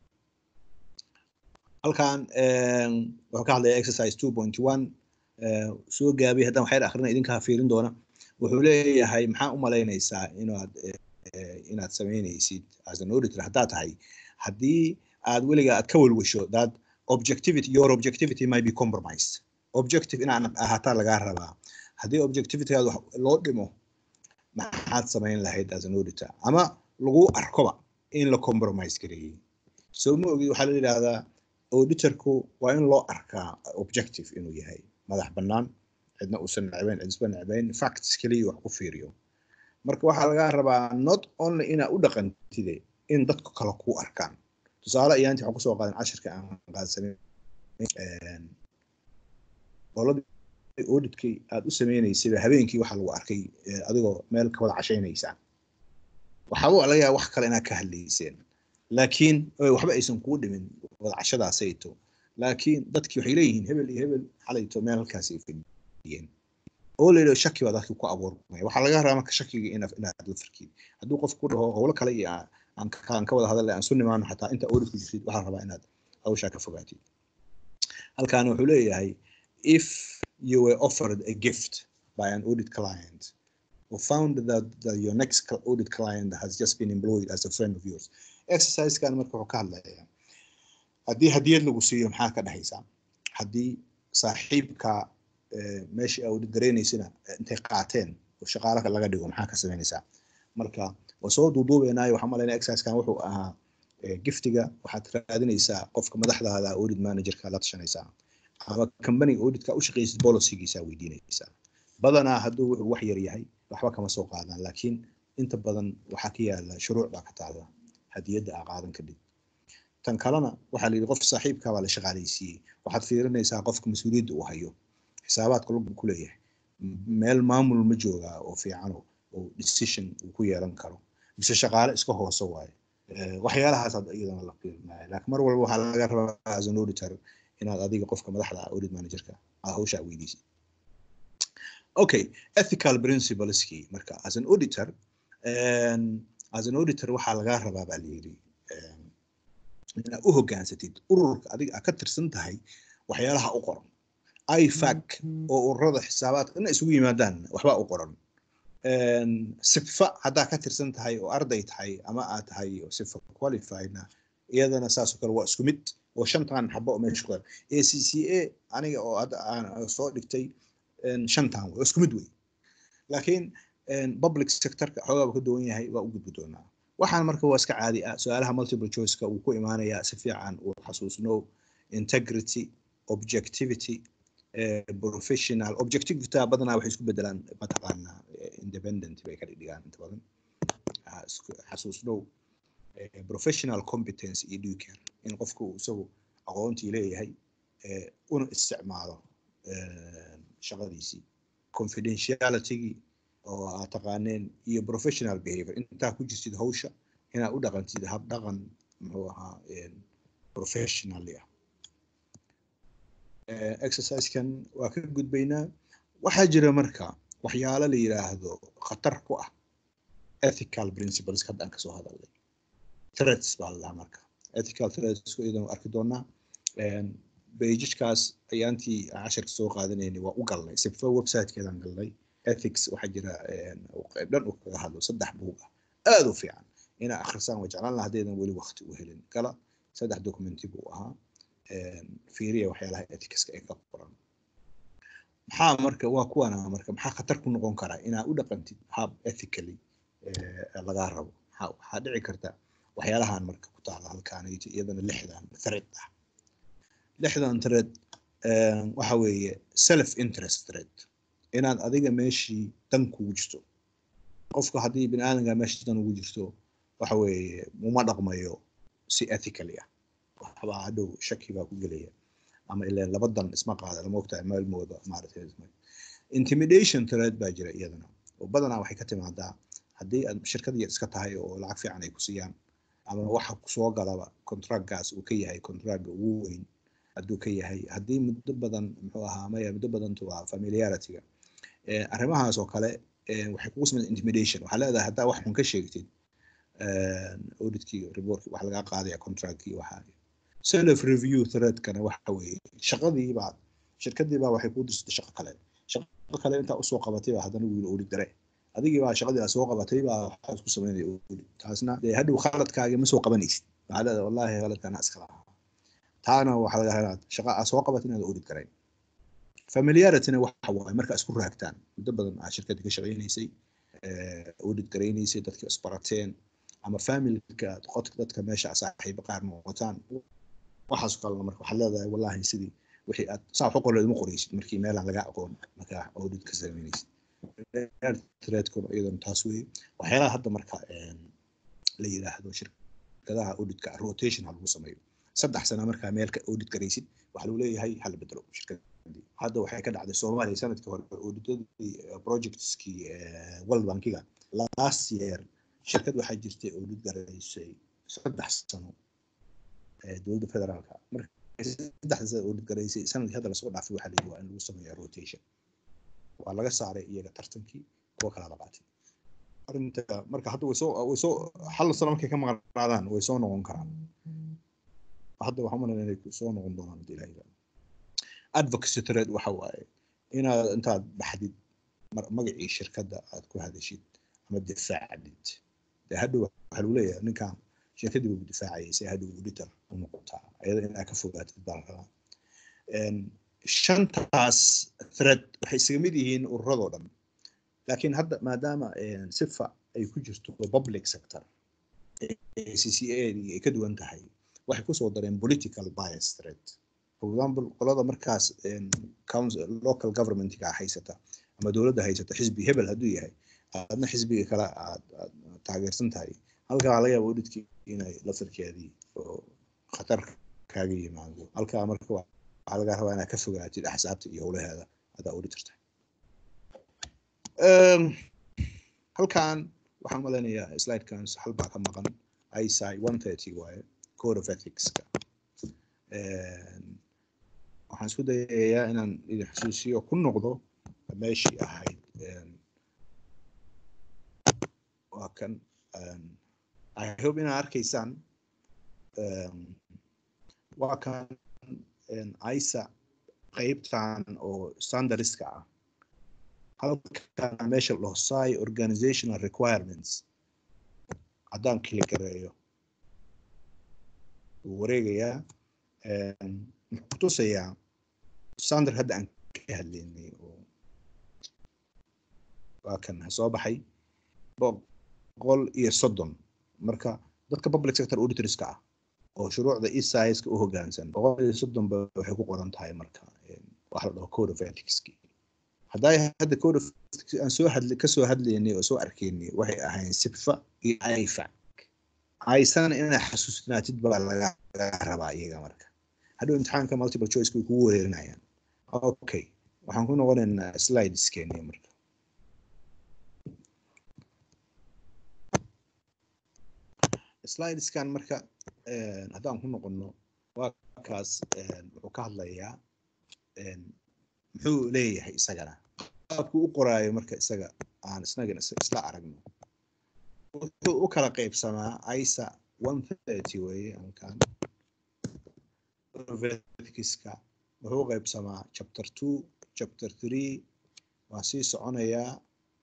halkan em, wuxuu ka hadlaya exercise two point one soo gaabiyay haddaan waxyar akhrina idinkaa fiirin doona wuxuu leeyahay maxaa u malaynaysaa inaad eh, eh, inaad samaynaysid as an auditor haddaad tahay haddii aad weliga aad ka welwesho that objectivity your objectivity might be compromised objective inaan ahaataa lagaa rabaa haddii objectivitygaad wax loo dhimo maxaad samayn lahayd as an auditor ama lagu arkoba in la compromise gareeyey soo ma ogid waxaa la yidhaahdaa auditorku waa in loo arkaa objective inuu yahay madax bannaan cidna uusan necbayn cidisba necbayn facts keliya wax ku fiiriyo marka waxaa lagaa rabaa not only inaa u dhaqantide in dadku kale ku arkaan tusaale ayaanti waxaan kusoo qaadan cashirka aan qaadsanin qoladii auditkii aad u sameynaysayba habeenkii waxaa lagu arkay eh, adigoo meel ka wada cashaynaysaa waxaaba laga yaaba wax kale inaad ka hadlayseen laakiin eh, waxba aysan kuu dhimin wada cashadaasayto laakiin dadkii waxay leeyihiin hebel iyo hebel xalayto meel halkaas ay fadhiyeen oo layidhaho shaki baa dadkii ku abuurmaya waxaa laga rabaa marka shakiga ina- inaad la farkid hadduu qof ku dhaho howlo kale iyo aan- aan ka aan ka wada hadalay aan su nimaano xataa inta auditku jirtid waxaa la rabaa inaad hawshaa ka fogaatid halkaana wuxuu leeyahay if you were offered a gift by an audit client or found that, that your next cl- audit client has just been employed as a friend of yours exercisekan marka wuxuu ka hadlayaa haddii hadiyad lagu siiyo maxaa ka dhexaysaa haddii saaxiibka eh, meeshii audit garaynaysina eh, intay qaateen oo shaqaale laga dhigo maxaa ka samaynaysaa marka waa soo duuduubeynaayo waxaan malaynaya exercisekan wuxuu ahaa eh, giftiga waxaad raadinaysaa qofka madaxdaada audit managerka la tashanaysaa ama company auditka u shaqaysid policygiisa weydiinaysaa badanaa hadduu wuxuu wax yar yahay waxba kama soo qaadaan laakiin inta badan waxaa ka yaala shuruuc baa ka taala hadiyadda aa qaadan kadib tan kalena waxaa la yidhi qof saaxiibka baa la shaqaalaysiiyey waxaad fiirinaysaa qofka mas-uuliyadda uu hayo xisaabaadka lug ku leeyahay M- meel maamul ma joogaa oo fiican oo oo decision uu ku yeelan karo mise shaqaale iska hoose waaye Eh, waxyaalahaas had iyadana la fiirinaya laakiin mar walba waxaa laga rabaa as an auditor inaad adiga qofka madaxda ah audit managerka aa hawshaa weydiisid okay ethical principleski marka as an auditor um, as an auditor waxaa lagaa rabaa baa layidhi um, inaad u hogaansatid ururka adiga aad ka tirsan tahay waxyaalaha u qoran ifac oo ururada xisaabaadka ina isugu yimaadaan waxbaa u qoran Um, sifa haddaa ka tirsan tahay oo arday tahay ama aad tahay oo sifa qualifiedna iyadana saasoo kale waa isku mid oo shantan xabo oo meesha ku a c c a aniga oo hadda aan soo dhigtay een, shantan wey oo isku mid wey laakiin een, public sectorka xoogaaba ka duwan yahay waa u gudbi doonaa waxaan marka waa iska caadi ah su-aalaha multiple choiceka uu ku imaanayaa si fiican uu xasuusno integrity objectivity eh, professional objectivity badanaa waxay isku bedelaan mataqaanaa eh, independent bay ka dhigdhigaan inta badan Ah, isku- xasuusnow eh, professional competence iyo duker in qofku uu isagu aqoontii leeyahay eh, una isticmaalo eh, shaqadiisii confidentialitygii oo aad taqaaneen iyo professional behavior intaa ku jirtid hawsha inaad u dhaqantid hab dhaqan muxuu ahaa eh, professionally ah Eh, exercisekan waa ka gudbaynaa waxaa jira marka waxyaalo la yiraahdo khatar ku ah ethical principles hadda aan kasoo hadalnay threats baa la dhahaa marka ethical threats iyadan arki doonaa bejajkaas ayaantii aan casharka soo qaadanaynay waa u galnay sifo websitekeedaan galnay ethics waxaa jira eh, qayb dhan uu kaga hadlo saddex buug ah aad u fiican inaa akhrisaan waa jeclaan lahaa haddaydan weli waqti u helin gala saddex documenti buu ahaa fiiriya waxyaalaha ethicska ee ka qoran maxaa marka waa kuwana marka maxaa khatar ku noqon karaa inaa u dhaqantid hab ethically eh, lagaa rabo maxaa waxaa dhici karta waxyaalahan marka ku taala halkaanayto iyadana lixdan thread ah lixdan thread eh, waxa weeye self interest thread inaad adiga meeshii dan kugu jirto qofka haddii bini aadamka meesha dan ugu jirto waxa weeye uma dhaqmayo si ethically ah waxbaa hadhow shaki baa ku gelaya ama ilaa laba dan isma qaada lama ogtahay maalmooda maaragtay intimidation thread baa jira iyadana oo badanaa waxay ka timaadaa haddii aad shirkad yar iska tahay oo lacag fiican ay ku siiyaan ama waxa kusoo galaba contractgaas uu ka yahay contractga ugu weyn hadduu ka yahay haddii muddo badan muxuu ahaa maya muddo badantu waa familiarityga Eh, arrimahaas oo kale eh, waxay kugu samaysa intimidation waxaa leedahay haddaa wax xun ka sheegtid auditkii reportkii wax lagaa qaadaya contractkii waxaa self review threadkana waxa weeye shaqadii baa shirkadii baa waxay kuu dirsatay shaqo kale shaqo kale intaa usoo qabatay baa haddana wiil audit dare adigii baa shaqadii aad soo qabatay baa waxaa isku samaynaya audit taasna dee hadhow khaladkaagi ma soo qabanaysid waxaa leedahay wallahi khaladkana iska lahaa taana waxaa laga helaa shaqa aad soo qabatay inaad audit garayn familiarityna waxa waaye marka isku raagtaan muddo badan aad shirkadii ka shaqaynaysay eh, audit garaynaysay dadka isbarateen ama familka qodka dadka meesha saaxiibo qaar noqotaan waxaas kalena marka waxaad leedahay wallahi sidii wixii aad saa wax u qoreed uma qoreysid markii meelaan laga aqoon markaa audit ka samaynaysid threadkuna iyadana taas weeye waxyaalaha hadda marka een, la yidhaahdo shirkadaha auditka rotation ha lagu sameeyo saddex sana markaa meel ka audit garaysid waxaa lagu leeyahay hala bedelo shirkadii hadda waxay ka dhacday soomaaliya sanadkii hore auditadii eh, projectskii eh, world bankiga last year shirkad waxaa jirtay audit garaysay saddex sano ee dowladda federaalka marka saddexda sano audit garaysay sanadkii hadda lasoo dhaafay waxaa la yidhi waa in lagu sameeya rotation waa laga saaray iyaga tartankii kuwa kala la qaatay arrinta marka hadda way soo way soo hal sano markay ka maqnaadaan way soo noqon karaan hadda waxaan umaleynaya inay soo noqon doonaan hadii ilaha yidhahdo advocacy thread waxa waaye inaad intaad baxdid mar- magacii shirkadda aad ku hadashid ama difaacdid dee hadhow waxaa lagu leeyahay ninkan shirkaddii buu difaacayay si hadhow auditor u noqotaa ayada inaad ka fogaatid baa la rabaa Een, shantaas thread waxay isaga mid yihiin ururadoo dhan laakiin hadda maadaama een, sifa ay ku jirto public sector CCA ay ka duwan tahay waxay kusoo dareen political bias threat for example qolada markaas een, council local governmentga haysata ama dowladda haysata xisbi hebel hadduu yahay aadna xisbiga kale aad aad taageersan tahay halkaa laga yaaba audhitkii inay laftarkeedii oo khatar kaaga yimaado halkaa marka waa- waxaa laga rabaa inaad ka fogaatid axsaabta iyo howlaheeda haddaa auditor tahay Een, halkan waxaan malaynayaa slidekan hal baa ka maqan ISI 130 waaye code of ethicska Een, waxaan isku dayayaa inaan idin xusuusiyo ku noqdo meeshii ahayd een, waa kan een, I hope inaad arkaysaan een, waa kan een, ISA qeybtan oo standardska ah halkan meesha la hosaayo organizational requirements haddaan kili gareeyo wuu wareegayaa een, wuxuu kutusayaa standard hadda aan ka hadlaynay oo waa kan soo baxay boqol iyo soddon marka dadka public sector auditorska ah oo shuruucda esiska u hoggaansan boqol iyo soddon ba waxay ku qoran tahay marka een, waxa la dhaho code of ethicski hadday hadda code of ethics aan soo hadli kasoo hadlaynay oo soo arkaynay waxay ahayn sifa iyo ifac aysana inaa xasuusnaatid baa laga laga rabaa iyaga marka hadhow imtixaanka multiple choice way kugu wareerinayaan okay waxaan ku noqonaynaa slideskeeni marka slideskan marka een, haddaan ku noqono waa kaas een, wuxuu ka hadlayaa een, muxuu leeyahay isagana qaabku u qoraayo marka isaga aan isnagana is- isla aragno wuxuu u kala qaybsamaa isa 130 weeye ankan Leviticus-ka wuxuu u qaybsamaa chapter 2 chapter 3 waa sii soconayaa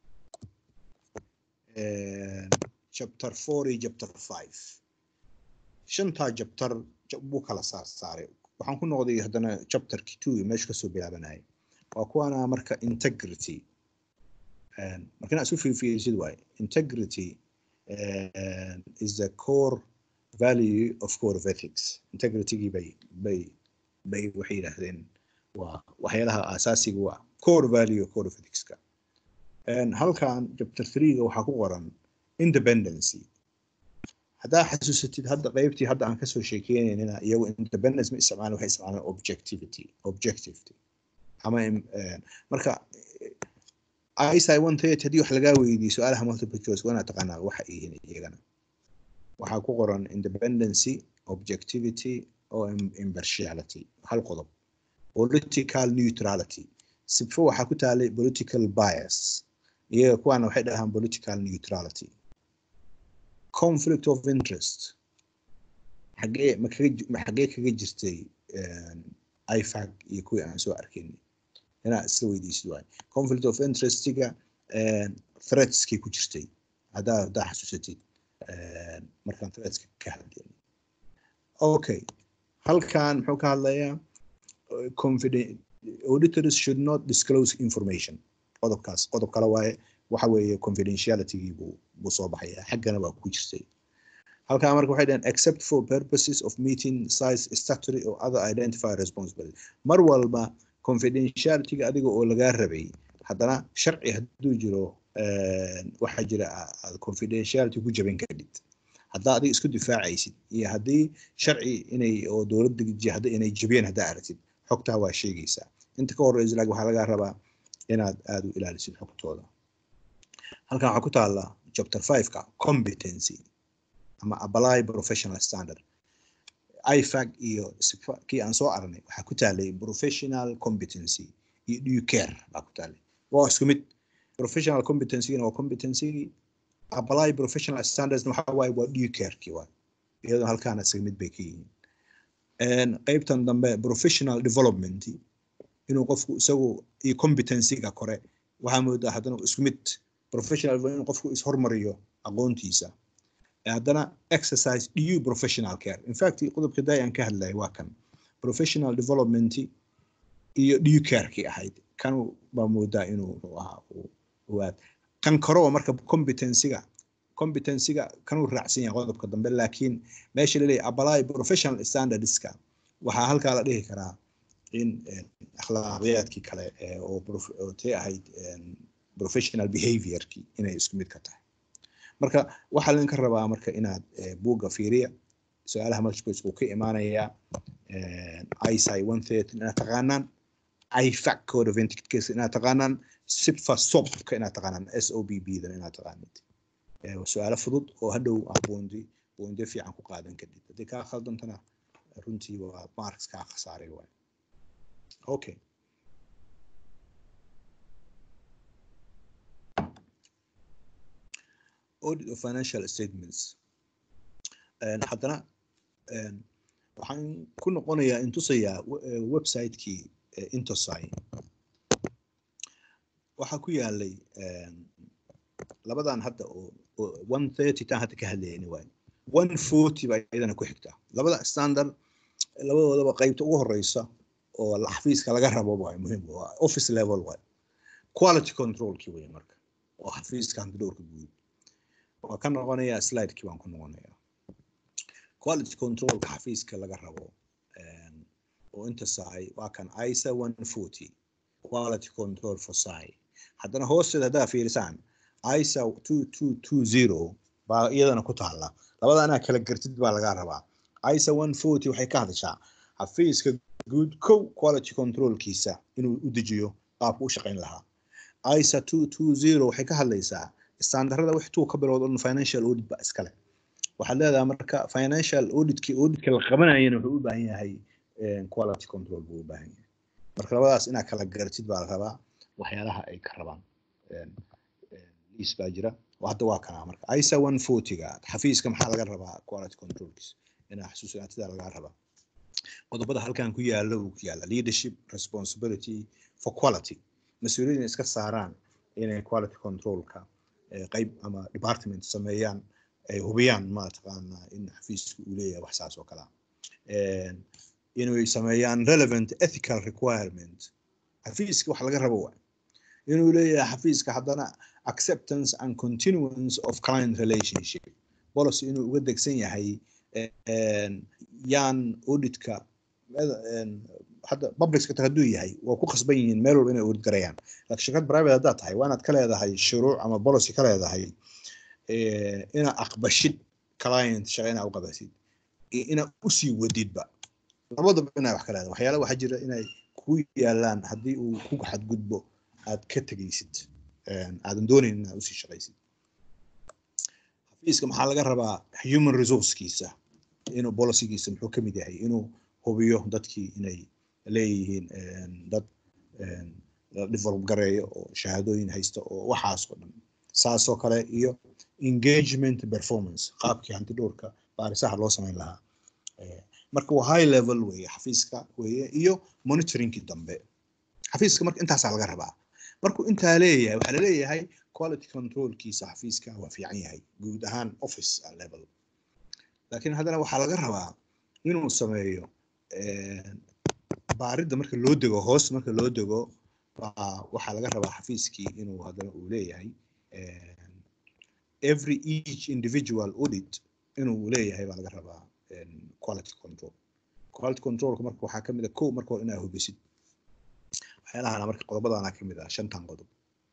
een, chapter 4 iyo chapter 5 shantaa chapter ja- buu kala saar saaray waxaan ku noqday haddana chapterki 2 meesha kasoo bilaabanayay waa kuwana marka integrity Een, marka inaad isu fiirfiirisid waaye integrity and is the core value of code of ethics integritygii bay bay bay waxay yidhaahdeen waa waxyaalaha asaasiga waa core value of code of ethicska And halkan chapter 3ga waxaa ku qoran independency haddaa xasuusatid hadda qeybtii hadda aan kasoo sheekeynayna iyagu independence ma isticmaalan waxay isticmaalaan objectivity objectivity ama im- een, marka ISI 130 haddii wax lagaa weydiiyo su-aalaha multiple choice waa inaad taqaanaa waxa ay yihiin iyagana waxaa ku qoran independency objectivity oo im- impartiality hal qodob political neutrality sifo waxaa ku taalay political bias iyaga kuwaana waxay dhahaan political neutrality conflict of interest xagee ma kaga ji- ma xagee kaga jirtay een, ifag iyo kuwii aan soo arkaynay inaad isla weydiisid waay conflict of interestiga threatskii ku jirtay haddaa haddaa xasuusatid een, markaan threatska ka hadlaynay okay halkan muxuu ka hadlayaa uh, confident auditors should not disclose information qodobkaas qodob kale waaye waxa weeye confidentialitygii buu buu soo baxaya xaggana waa ku jirtay halkaa marka waxay dhaheen except for purposes of meeting size statutory or other identified responsibility mar walba confidentialityga adiga oo lagaa rabay haddana sharci hadduu jiro waxaa jira aad confidentiality ku jabin kadhid haddaa adiga isku difaacaysid iyo haddii sharci inay oo dowladda jihada inay jabiyeen haddaa aragtid xogtaa waa sheegaysaa inta ka horeysa laakiin waxaa lagaa rabaa inaad aada u ilaalisid xogtooda halkan waxaa ku taala chapter five-ka competency ama apply professional standard ifag iyo kii aan soo aragnay waxaa ku taalay professional competency iyo due care baa ku taalay waa isku mid professional competencygina waa competencygii apply professional standards waxa waaye waa due carekii waay iyadoo halkaana isaga mid bay ka yihiin qeybtan dambe professional development inuu qofku isagu iyo competencyga kore waxaa moodaa haddana isku mid professional inuu qofku ishormariyo aqoontiisa haddana exercise du professional care in fact qodobka daay aan ka hadlaya waa kan professional development iyo du carekii ahayd kan baa moodaa inuu ahaa aad kan koroo marka competencyga competencyga kanuu raacsan yahay qodobka dambe laakiin meesha laleeyahay apply professional standardska waxaa halkaa la dhihi karaa in akhlaaqiyaadkii kale oo tee ahayd professional behaviorkii inay isku mid ka tahay marka waxaa laydinka rabaa marka inaad buugga fiiriya su-aalaha multichoice uu ka imaanayaa isai one thirty inaad taqaanaan ifac code of etiquette case inaad taqaanaan sipfa sobka inaad taqaanaan s o b b dan inaad taqaanid su-aalo fudud oo hadhow ah boondi boonde fiican ku qaadan kadib haddii kaa khaldantana runtii waa marks kaa khasaaray waay okay audit of financial statements haddana waxaan ku noqonayaa intusayaa website-kii intosai waxaa ku yaalay labadan hadda oo one thirty tan hadda ka hadlayani waay one forty baa iyadana ku xigta labada standard labadoodaba qeybta ugu horeysa oo xafiiska laga rabo waay muhiim waa office level waay quality controlkii wey marka oo xafiiska hantidhowrka guud waa ka noqonayaa slidekii baan ku noqonayaa quality controlka xafiiska laga rabo oo inta saay waa kan isa one forty quality control for sai haddana hoosteeda haddaa fiirisaan isa two two two zero baa iyadana ku taala labada anaa kala gartid baa lagaa rabaa isa one forty waxay ka hadashaa xafiiska guud kow quality controlkiisa inuu u dejiyo qaabku u shaqayn lahaa isa two two zero waxay ka hadlaysaa standarada wax tuu ka bilowda un financial audit ba iskale waxaad leedahay marka financial auditkii auditka la qabanayana wuxuu u baahan yahay quality control buu u baahan yahay marka labadaas inaad kala garatid baa la rabaa waxyaalaha ay ka rabaan liis baa jira hadda waa kanaa marka isa one fortyga xafiiska maxaa laga rabaa quality controlkiis inaa xasuusinaatida lagaa rabaa qodobada halkan ku yaala uu ku yaala leadership responsibility for quality mas-uuliyadda iska saaraan inay quality controlka qayb ama department sameeyaan ay hubiyaan mataqaanaa in xafiiska uu leeyahay wax saas oo kale inay sameeyaan relevant ethical requirement xafiiska wax laga rabo waay inuu leeyahay xafiiska haddana acceptance and continuance of client relationship policy inuu uga degsan yahay yaan auditka hadda public sector hadduu yahay waa ku khasban yihiin meel walba inay audit garayaan laakiin shirkad private haddaad tahay waa inaad ka leedahay shuruuc ama policy ka leedahay inaad aqbashid client shaqa inaad u qabatid iyo inaad usii wadidba labadaba inay wax ka leedahay waxyaala waxaa jira inay ku yaalaan haddii uu ku xadgudbo aad ka tegaysid aadan doonayn inaad usii shaqaysid xafiiska maxaa laga rabaa human resourcekiisa inuu policygiisa muxuu kamid yahay inuu hubiyo dadkii inay leeyihiin dad la develop gareeyo oo shahaadooyin haysta oo waxaas oo dhan saasoo kale iyo engagement performance qaabkii hanti dhowrka baarisaha loo samayn lahaa marka waa high level weeye xafiiska weeye iyo monitoringkii dambe xafiiska marka intaasaa laga rabaa markuu intaa leeyahay waxaa laleeyahay quality controlkiisa xafiiska waa fiican yahay guud ahaan office level laakiin haddana waxaa laga rabaa inuu sameeyo baaridda marka loo dego hoos marka loo dego waxaa laga rabaa xafiiskii inuu haddana uu leeyahay every each individual audit inuu leeyahay baa laga rabaa een, quality control quality controlka marka waxaa kamid a kow marka hore inaa hubisid waxyaalahan marka qodobadana kamid ah shantan qodob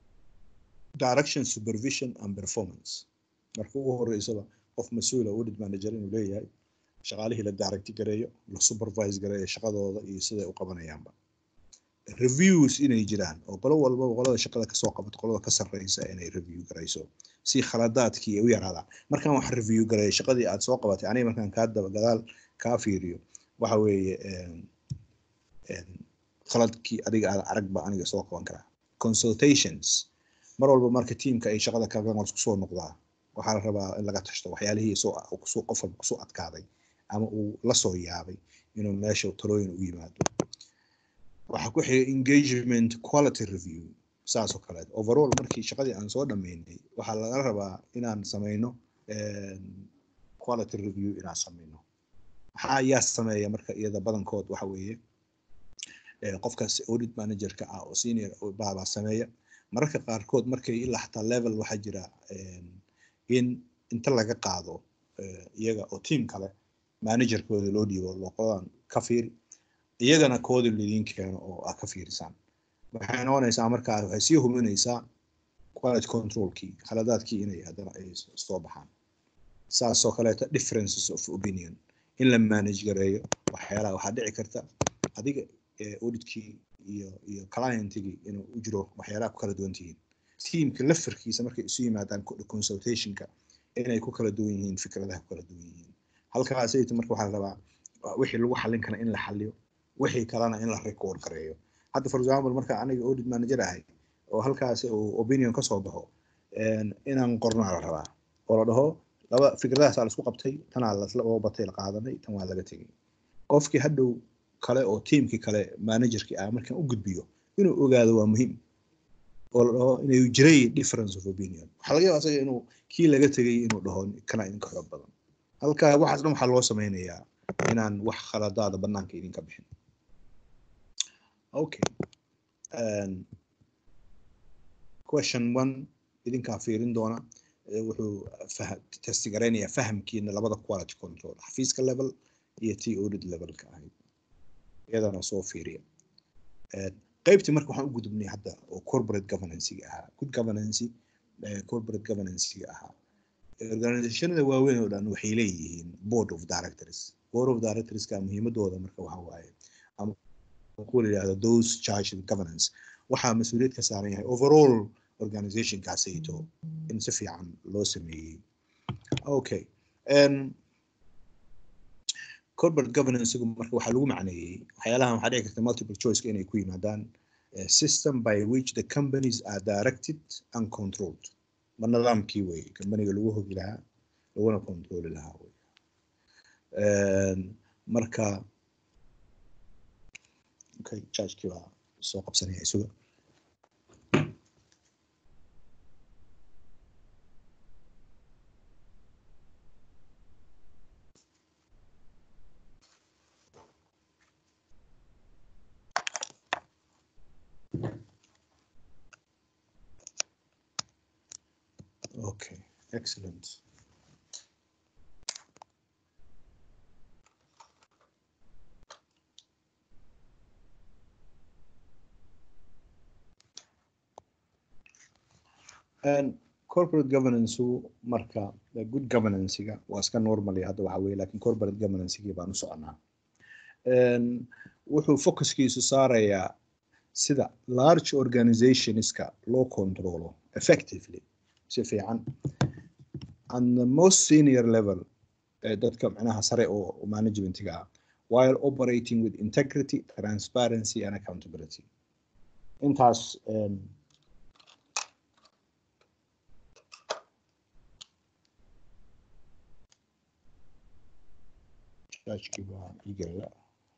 direction supervision and performance marka ugu horeysaba qof mas-uula audit manager inuu leeyahay shaqaalihii la direct gareeyo la supervise gareeyo shaqadooda iyo siday u qabanayaanba reviews inay jiraan oo qolo walbaba qolada shaqada kasoo qabato qolada ka sarreysa inay review garayso si khaladaadkii ay u yaraadaan markaan wax review gareeyo shaqadii aad soo qabatay aniga markaan kaa daba gadaal kaa fiiriyo waxa weeye een, een, khaladkii adiga aad arag ba aniga soo qaban karaa consultations mar walba marka tiimka ay shaqada kaga kusoo noqdaa waxaa la rabaa in laga tashto waxyaalihii soo kusoo qof walba kusoo adkaaday ama uu la soo yaabay inuu meesha talooyin u yimaado waxaa ku xigay engagement quality review saas oo kaleet overall markii shaqadii aan soo dhameynay waxaa laga rabaa inaan sameyno een, quality review inaan sameyno maxaa ayaa sameeya marka iyada badankood waxa weeye ee, qofkaas audit managerka ah oo senior baabaa sameeya mararka qaarkood markay ilaa xataa level waxaa jira een, in inta laga qaado ee, iyaga oo team kale managerkooda loo dhiibo loqodan ka fiiri iyagana koodi lidiin keeno oo aad ka fiirisaan waxay noqonaysaa markaa waxay sii hubinaysaa quality controlkii khaladaadkii inay haddana ay soo baxaan saasoo kaleeta differences of opinion in la manage gareeyo waxyaalaha waxaa dhici karta adiga ee, auditkii iyo iyo clientigii inuu u jiro waxyaalaha ku kala duwan tihiin teamka lafirkiisa markay isu yimaadaan co- consultationka inay ku kala duwan yihiin fikradaha ku kala duwan yihiin halkaasayta marka waxaa la rabaa uh, wixii lagu xallin kara in la xalliyo wixii kalena in la record gareeyo hadda for example marka aniga audit manager ahay oo halkaas uu opinion ka soo baxo een, inaan qornaa la rabaa oo la dhaho laba fikradahaasaa la isku qabtay tanaa lasla oo batay la qaadanay tan waa laga tegay qofkii hadhow kale oo tiimkii kale managerkii ah markaan u gudbiyo inuu ogaado waa muhiim oo la dhaho inay jiray difference of opinion waxaa laga yaabaa asaga inuu kii laga tegay inuu dhaho kana idinka xoog badan halka waxaas dhan waxaa loo sameynayaa inaan wax khaladaada banaanka idinka bixin okay um, question one idinkaa fiirin doona eh, wuxuu fah- testi garaynayaa fahamkiina labada quality control xafiiska level iyo t audit levelka ahayd iyadana soo fiiriya Eh, qaybtii marka waxaan u gudubnay hadda oo corporate governancyga ahaa good governance eh, corporate governancyga ahaa organizationada waaweyn oo dhan waxay leeyihiin board of directors board of directorska muhiimadooda marka waxa waaye ama kuwa la yidhahdo those charged with governance waxaa mas-uuliyad ka saaran yahay overall organizationkaasayto in si fiican loo sameeyey okay um, corporate governance marka waxaa lagu macneeyey waxyaalahan waxaa dhici karta multiple choiceka inay ku yimaadaan a system by which the companies are directed and controlled ma nidaamkii wey companiga lagu hogi lahaa laguna controli lahaa wey Een, marka okay chargekii baa soo qabsanaya isuga Okay, excellent. And corporate governance marka the good governance-ga waa iska normally hadda waxa weeye laakiin corporate governance-gii baan u soconaa Een, wuxuu focuskiisu saarayaa sida large organizationska loo controlo effectively si fiican and the most senior level ee dadka macnaha sare oo oo managementiga ah while operating with integrity transparency and accountability intaas um, Chargekii waa ii gelaya.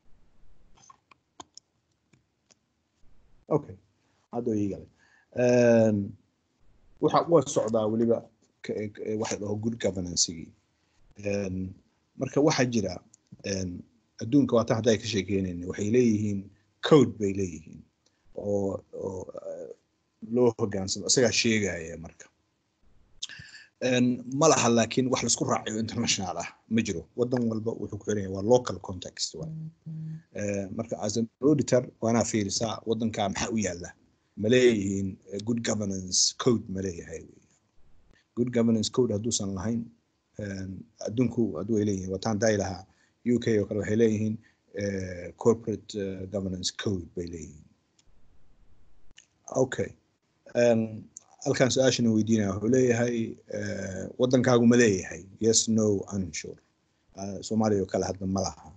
okay hadda ii galay Een, waxa waa socdaa weliba ka- ka- waxa la dhaho good governance-gii Een, marka waxaa jira een, adduunka waata hadda ay ka sheekeynayna waxay leeyihiin code bay leeyihiin oo oo eh, loo hogaansamo isagaa sheegaya marka ma laha laakiin wax laisku raaciyo international ah ma jiro wadan walba wuxuu ku xiran yahay waa local context waay marka as an auditor waanaa fiirisaa wadankaa maxaa u yaala ma leeyihiin good governance code ma leeyahay good governance code hadduusan lahayn adduunku hadduu ay leeyihiin wataan daay lahaa u k oo kale waxay leeyihiin corporate governance code bay leeyihiin okay halkan su-aashana weydiinaya wuxuu leeyahay wadankaagu ma leeyahay yes no unsure soomaaliya oo kale hadda ma laha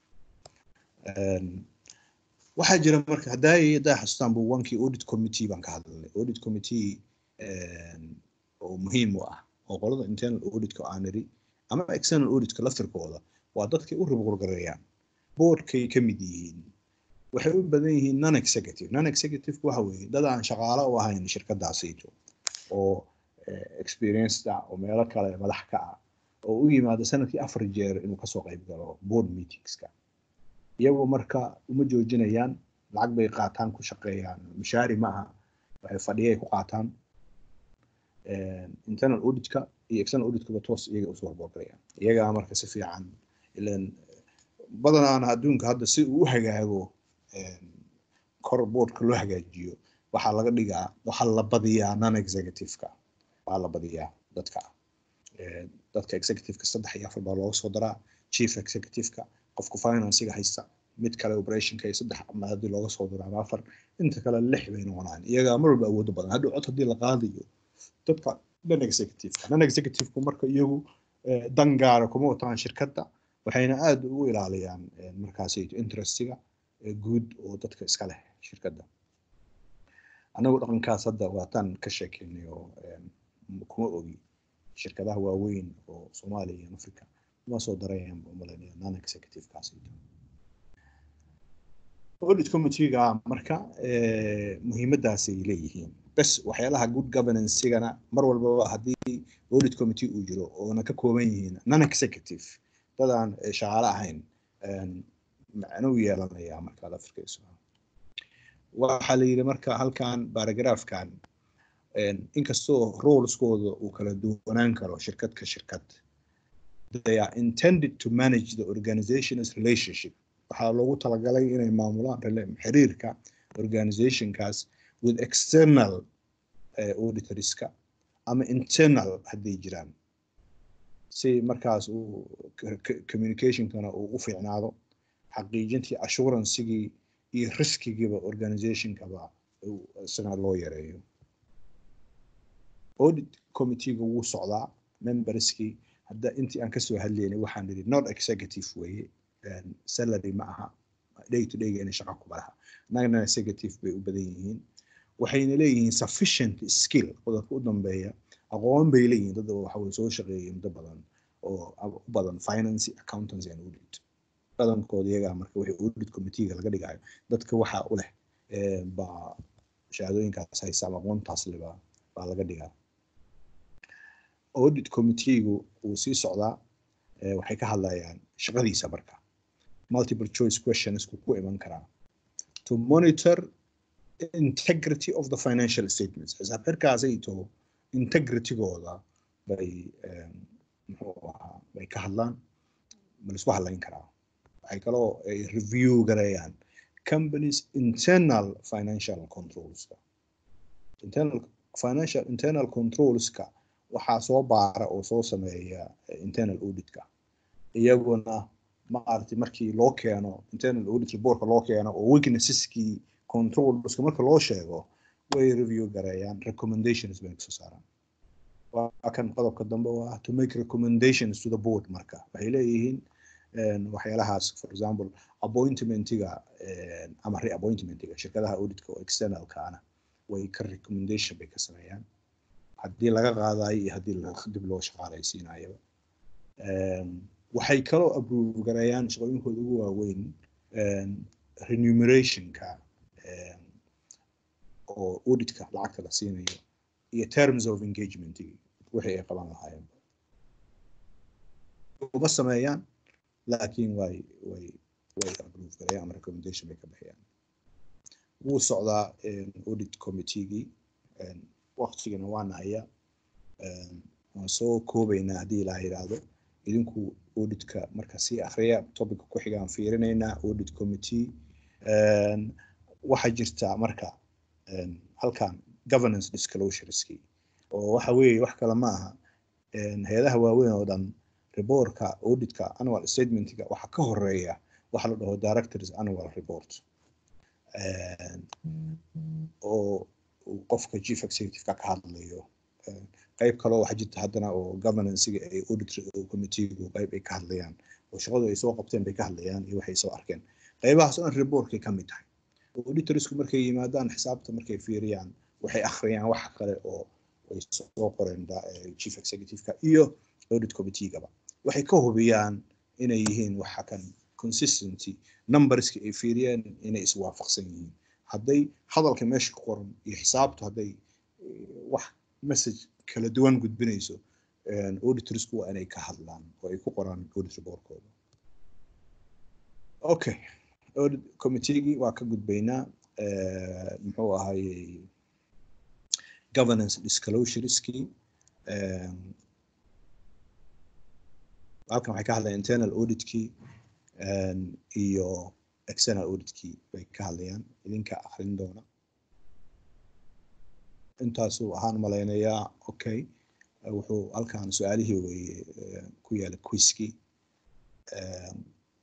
waxaa jira marka haddaa haddaa xasuustaan bu wankii audit committee baan ka hadlalnay audit committee oo muhiim u ah oo qolada internal auditka aan niri ama external auditka laftirkooda waa dadkay u ribqurgareeyaan boardkay ka mid yihiin waxay u badan yihiin non executive non executive waxa weeye dad aan shaqaale u ahayn shirkadaasiito oo experienced ah oo meelo kale madax ka ah oo u yimaada sanadkii afar jeer inuu kasoo qayb galo board meetingska iyagu marka uma joojinayaan lacag bay qaataan ku shaqeeyaan mishaari ma aha waxay fadhiyay ku qaataan internal auditka iyo external auditkaba toos iyaga usoo horboorgalayaan iyagaa marka si fiican ilan badanaana adduunka hadda si uu u hagaago kor boardka loo hagaajiyo waxaa laga dhigaa waxaa la badiyaa non executiveka waa la badiyaa dadka dadka executiveka saddex iyo afar baa looga soo daraa chief executiveka qofka financiga haysta mid kale operationka iyo saddex ama haddii looga soo daro ama afar inta kale lix bay noqonaan iyagaa mar walba awoodo badan hadhow cod haddii la qaadayo dadka non executiveka non executiveku marka iyagu dan gaara kuma wataan shirkadda waxayna aada ugu ilaaliyaan markaasi interestiga guud oo dadka iska leh shirkadda anagu dhaqankaas hadda waataan ka sheekeynay oo kuma ogi shirkadaha waaweyn oo soomaaliya iyo africa uma soo darayaan umaleynaya non executivekaas audit committeega marka muhiimadaasay leeyihiin bes waxyaalaha good governanceigana mar walbaba haddii audit committee uu jiro oona ka kooban yihiin non executive dadaan shaqaale ahayn macno u yeelanaya markaad afrikayso waxaa la yidhi marka halkan baragraafkan inkastoo roleskooda uu kala duwanaan karo shirkad ka shirkad they are intended to manage the organization's relationship waxaa loogu talagalay inay maamulaan xiriirka organizationkaas with external auditorska ama internal hadday jiraan si markaas uu communicationkana uu u fiicnaado xaqiijintii assuranceigii iyo riskigiiba organizationkaba isagana loo yareeyo audit committeega wuu socdaa memberskii hadda intii aan kasoo hadlaynay waxaan nidhi not executive weeye salary ma aha day to dayga inay shaqa ku malaha annagana executive bay u badan yihiin waxayna leeyihiin sufficient skill qodobka u dambeeya aqoon bay leeyihiin dad waxa soo shaqeeyay muddo badan oo u badan finance accountancy and audit badankooda iyagaa marka wixii audit committeega laga dhigayo dadka waxa u leh baa shahaadooyinkaas haysa ama aqoontaas leba baa laga dhigaa audit committeegu wuu sii socdaa waxay ka hadlayaan shaqadiisa marka multiple choice questions ku ku iman karaa to monitor integrity of the financial statements xisaab xirkaasayto integritygooda bay muxuu ahaa bay ka hadlaan ma laisku hadlayn karaa waxay kaloo ay review gareeyaan companies internal financial controlska internal financial internal controlska waxaa soo baara oo soo sameeya internal auditka iyaguna maaragtay markii loo keeno internal audit reportka loo keeno oo weaknesskii controlska marka loo sheego way review gareeyaan recommendations bay kasoo saaraan waa kan qodobka dambe oo ah to make recommendations to the board marka waxay leeyihiin waxyaalahaas for example appointmentiga ama reappointmentiga shirkadaha auditka oo externalkaana way ka recommendation bay ka sameeyaan haddii laga qaadayo iyo haddii dib loo shaqaalaysiinayaba waxay kaloo approve gareeyaan shaqooyinkooda ugu waaweyn renumerationka oo auditka lacagta la siinayo iyo terms of engagement wixii ay qaban lahaayeen uma sameeyaan laakiin way way way approve gareeyaan ama recommendation bay ka bixiyaan wuu socdaa audit committeegii waqtigana waana haya waan soo koobaynaa haddii ilaa yidhaahdo idinku auditka marka sii akhriya topica ku xigaan fiirinaynaa audit committee Een, waxaa jirta marka een, halkan governance disclosureski oo waxa weeye wax kale ma aha een, hay-adaha waaweyn oo dhan reportka auditka annual statementiga waxaa ka horeeya waxa la dhaho directors annual report Een, oo uu qofka chief executive-ka ka hadlayo Een, qayb kaloo waxaa jirta haddana oo governancega ee audit committeegu qayb ay ka hadlayaan oo shaqadu ay soo qabteen bay ka hadlayaan iyo waxay soo arkeen qaybahaas oo dhan reportkay ka mid tahay auditorsku markay yimaadaan xisaabta markay fiiriyaan waxay akhriyaan wax kale oo ay soo qoreen da- eh, chief executive-ka iyo audit committee-gaba waxay ka hubiyaan inay yihiin waxa kan consistency numberski ay fiiriyeen inay iswaafaqsan yihiin hadday hadalka meesha ku qoran iyo xisaabtu hadday eh, wax message kala duwan gudbinayso een, auditorsku waa inay ka hadlaan oo ay ku qoraan audit reportkooda okay audit committeegii waa ka gudbaynaa eh, muxuu ahaayey governance disclosureskii Een, halkan waxay ka hadlayaan internal auditkii een, iyo external auditkii bay ka hadlayaan idinka akrin doona intaasuu ahaan malaynayaa okay Eh, wuxuu halkan su-aalihii weye eh, ku yaala quizkii Een,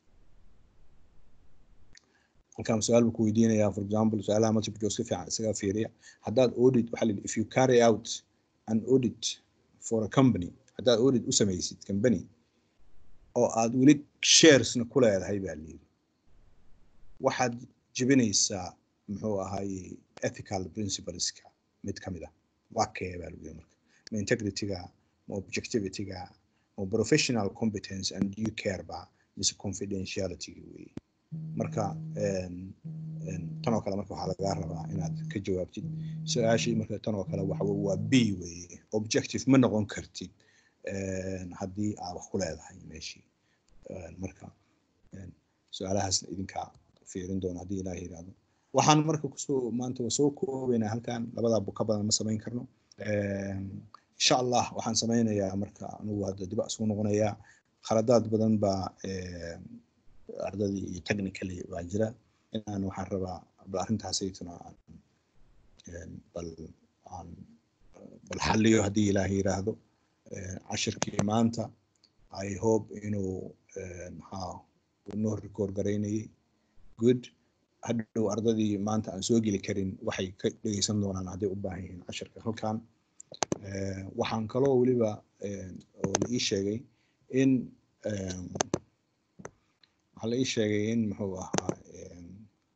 halkan su-aal buu ku weydiinayaa for example su-aalaha multiple choice ka fiican isaga fiiriya haddaad audit waxaa la yidhi if you carry out an audit for a company haddaad audit u samaysid company oo aad weli sharesna ku leedahay baa la yidhi waxaad jebinaysaa muxuu ahaaye ethical principleska mid ka mid ah waa kee baa lagu yidhi marka ma integrityga ma objectivityga ma professional competence and due care ba mise confidentiality weye marka een, een, tan oo kale marka waxaa lagaa rabaa inaad ka jawaabtid su-aashii marka tan oo kale waxa weye waa b weye objective ma noqon kartid een, haddii aad wax ku leedahay meeshii Een, marka een, su-aalahaasna idinka fiirin doona haddii ilaah yidhaahdo waxaan marka kusoo maanta waa soo koobaynaa halkan labadaa bu ka badan ma samayn karno Een, insha allah waxaan sameynayaa marka anugu hadda dib isugu noqonayaa khaladaad badan baa een, ardadii iyo technically baa jira inaan waxaan rabaa bal arrintaasaytuna aan een, bal aan bal xalliyo haddii ilaah yiraahdo Een, cashirkii maanta i hope inuu een, maxaa uu noo record garaynayay good hadhow ardadii maanta aan soo geli karin waxay ka dhegeysan doonaan hadday u baahan yihiin cashirka halkan Een, waxaan kaloo weliba een, oo la ii sheegay in een, waxaa la ii sheegay in muxuu ahaa een,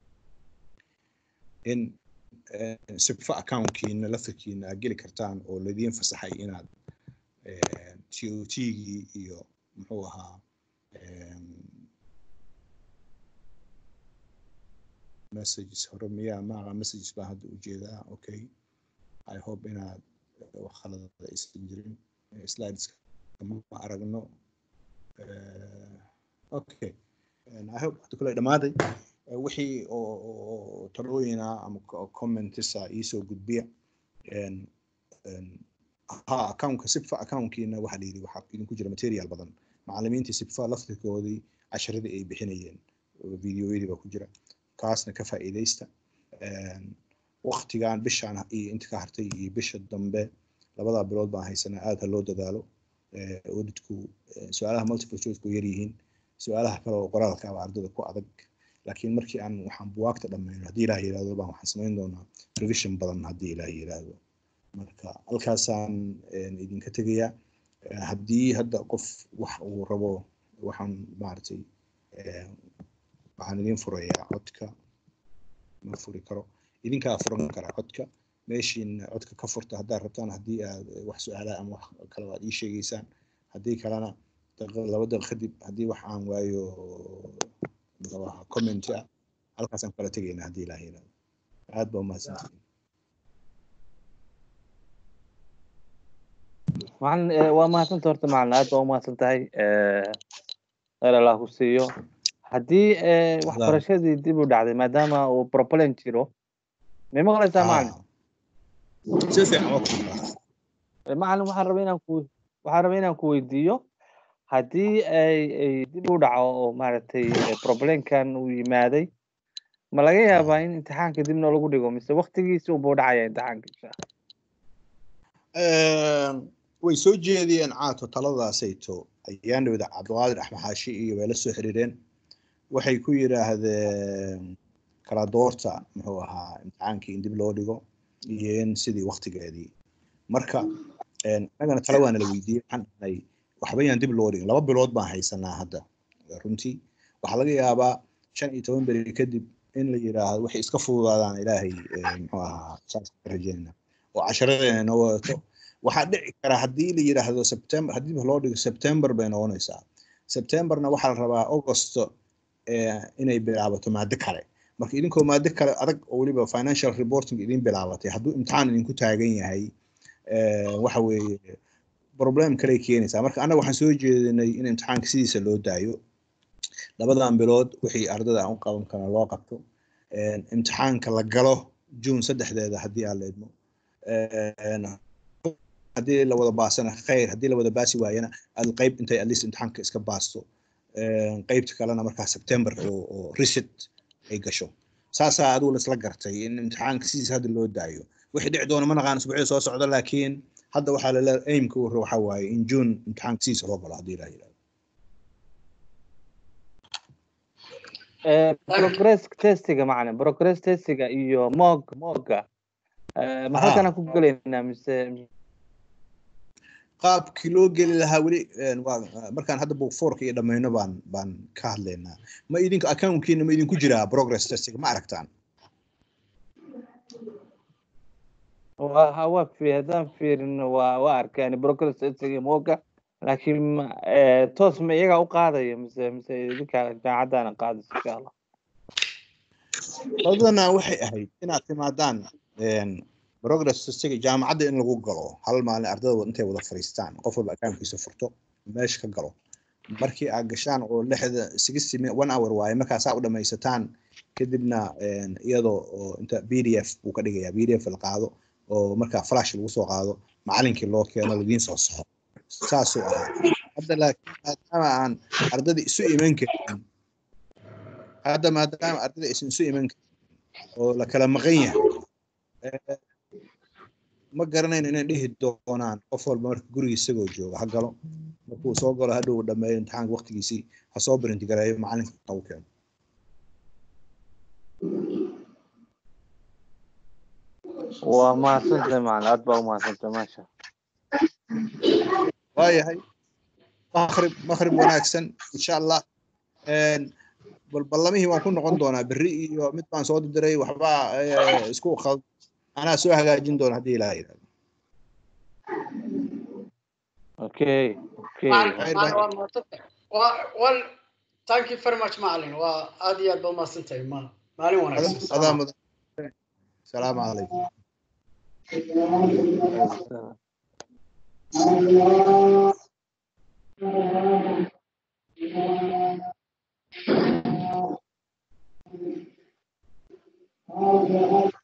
in een, sibfa accountkiina laftarkiina aad geli kartaan oo laidiin fasaxay inaad een, TOT-gii iyo muxuu ahaa een, messages hore miyaa maaqa messages baa hadda ujeedaa okay i hope inaad wax khalada aysan jirin slideska ma aragno Eh, okay And i hope hadda kule dhammaaday Eh, wixii oo oo talooyina ama co- commentisa iisoo gudbiya Een, een, ha accountka sibfa accountkiina waxaa la yidhi waxaa idinku jira material badan macallimiintii sibfa laftirkoodii casharadii ay bixinayeen oo videoyadii baa ku jira kaasna ka faa'iidaysta Een, waqtigan bishaan iyo inta ka hartay iyo bisha dambe labadaa bilood baan haysanaa aad ha loo dadaalo Eh, auditku eh, su-aalaha multiple choice ku yar yihiin su-aalaha kale oo qoraalka ah baa ardada ku adag laakiin markii aan waxaan buwaagta dhammayno haddii ilaah yiraahdo baan waxaan samayn doonaa revision badan haddii ilaah yiraahdo marka halkaasaan een, idinka tegayaa Eh, haddii hadda qof wax uu rabo waxaan maaragtay eh, waxaan idin furayaa codka ma furi karo idinkaa furan karaa codka meeshiin codka ka furta haddaad rabtaan haddii aad wax su-aalaha ama wax kale aad ii sheegaysaan haddii kalena daqiiqad laba daqiiq kadib haddii wax aan waayo muxuu ahaa comment ah halkaasaan kala tegaynaa haddii ilaah yiraahdo aad baa umahadsantihiin macalin eh, waa mahadsanta horta macalin aad baa umahadsan tahay Eh, khayr allah ku siiyo haddii eh, waxbarashadii dib u dhacday maadaama uu problem jiro may maqlaysaa macalin Ah, si fiican waa ku maqlaa. Eh, macalin waxaan rabaa inaan ku waxaan rabaa inaan ku weydiiyo haddii ay ay dib u dhaco oo maaragtay eh, problemkan uu yimaaday ma laga yaabaa in imtixaanka dib noo lagu dhigo mise waktigiisi unbuu dhacaya imtixaanka insha Allah? way soo jeediyeen caato taladaasayto ayaan dhawada cabdiqaadir axmed xaashi iyo way la soo xiriireen waxay ku yidhaahdeen kala doorta muxuu ahaa imtixaankii in dib loo dhigo iyo in sidii waktigeedii marka annagana tala waana la weydiiyey waxaan dhahnay waxba yaan dib loo dhigin laba bilood baan haysanaa hadda runtii waxaa laga yaabaa shan iyo toban beri kadib in la yidhaahdo waxay iska fududaadaan ilaahay eh, muxuu ahaa saas ka rajeynaa oo casharadeena noo wadato waxaa dhici kara haddii la yidhaahdo september haddii loo dhigo september bay noqonaysaa septemberna waxaa la rabaa augusto eh, inay bilaabato maado kale marka idinkoo maado kale adag oo weliba financial reporting idin bilaabatay hadduu imtixaan idinku taagan yahay eh, waxa weeye problem kale keenaysaa marka annaga waxaan soo jeedinay in imtixaanka sidiisa loo daayo labadan bilood wixii ardada aan u qaban karna loo qabto Eh, imtixaanka la galo june saddexdeeda haddii aan la idmo Eh, haddii la wada baasana khayr haddii la wada baasi waayana aad qayb intay at least imtixaanka iska baasto Eh, qaybta kalena markaa september oo oo reset ay gasho saasaa adigu la isla gartay in imtixaanka sidiisa hadda loo daayo wixii dhici doona ma naqaan isbuucyada soo socda laakiin hadda waxaa lale aimka uu waxa waaye in june imtixaanka sidiisa loo galo haddii la yidhahdo Eh, progress testiga macna progress testiga iyo mog moga eh, ma Aha. halkana ku gelaynaa mise qaabkii loo geli lahaa weli een, waa markaan hadda book fourka iyo dhammayno baan baan ka hadlaynaa ma idinka accountkiina ma idinku jiraa progress testiga ma aragtaan waa waa fi haddaan fiirino waa waa arkeen progress testiga iyo moga laakiin ma- eh, toos ma iyagaa u qaadaya mise mise idinka jaamacaddaana qaadaysa insha allah badanaa waxay ahayd inaad timaadaan een, progress testiga jaamacadda in lagu galo hal maalin ardada intay wada fadhiistaan qof walba accountkiisa furto meesha ka galo markii aad gashaan oo lixda sixty mi- one hour waaye markaasaa u dhamaysataan kadibna een, iyadoo oo inta b d f buu ka dhigayaa b d f la qaado oo markaa flash lagu soo qaado macalinkii loo keeno ladiin soo saxo saasuu ahaa hadda laakiin maadaama aan ardada isu iman karin hadda maadaama ardada aysan isu iman karin oo la kala maqan yahay eh, ma garanayno inay dhihi doonaan qof walba marka guriga isagoo jooga ha galo markuu soo galo hadhow uu dhameeyo imtixaanka waqtigiisii ha soo print gareeyo macalinka ha u keeno waa mahadsantahay macna aad baa u mahadsantahay maasha waayahay maqrib maqrib wanaagsan insha allah Een, bal ballamihii waan ku noqon doonaa berri iyo mid baan soo diray waxbaa eh, isku khald anaa soo hagaajin doona haddii ilaaha yidhahdo okay okay Macalin- Khayr macalin baa- waa mahadsantahay. Waa- well, thank you very much macalin waa aad iyo aad baa umahadsantahay ma- maalin wanaagsan adaa mudan salaamu calaykum Thank you.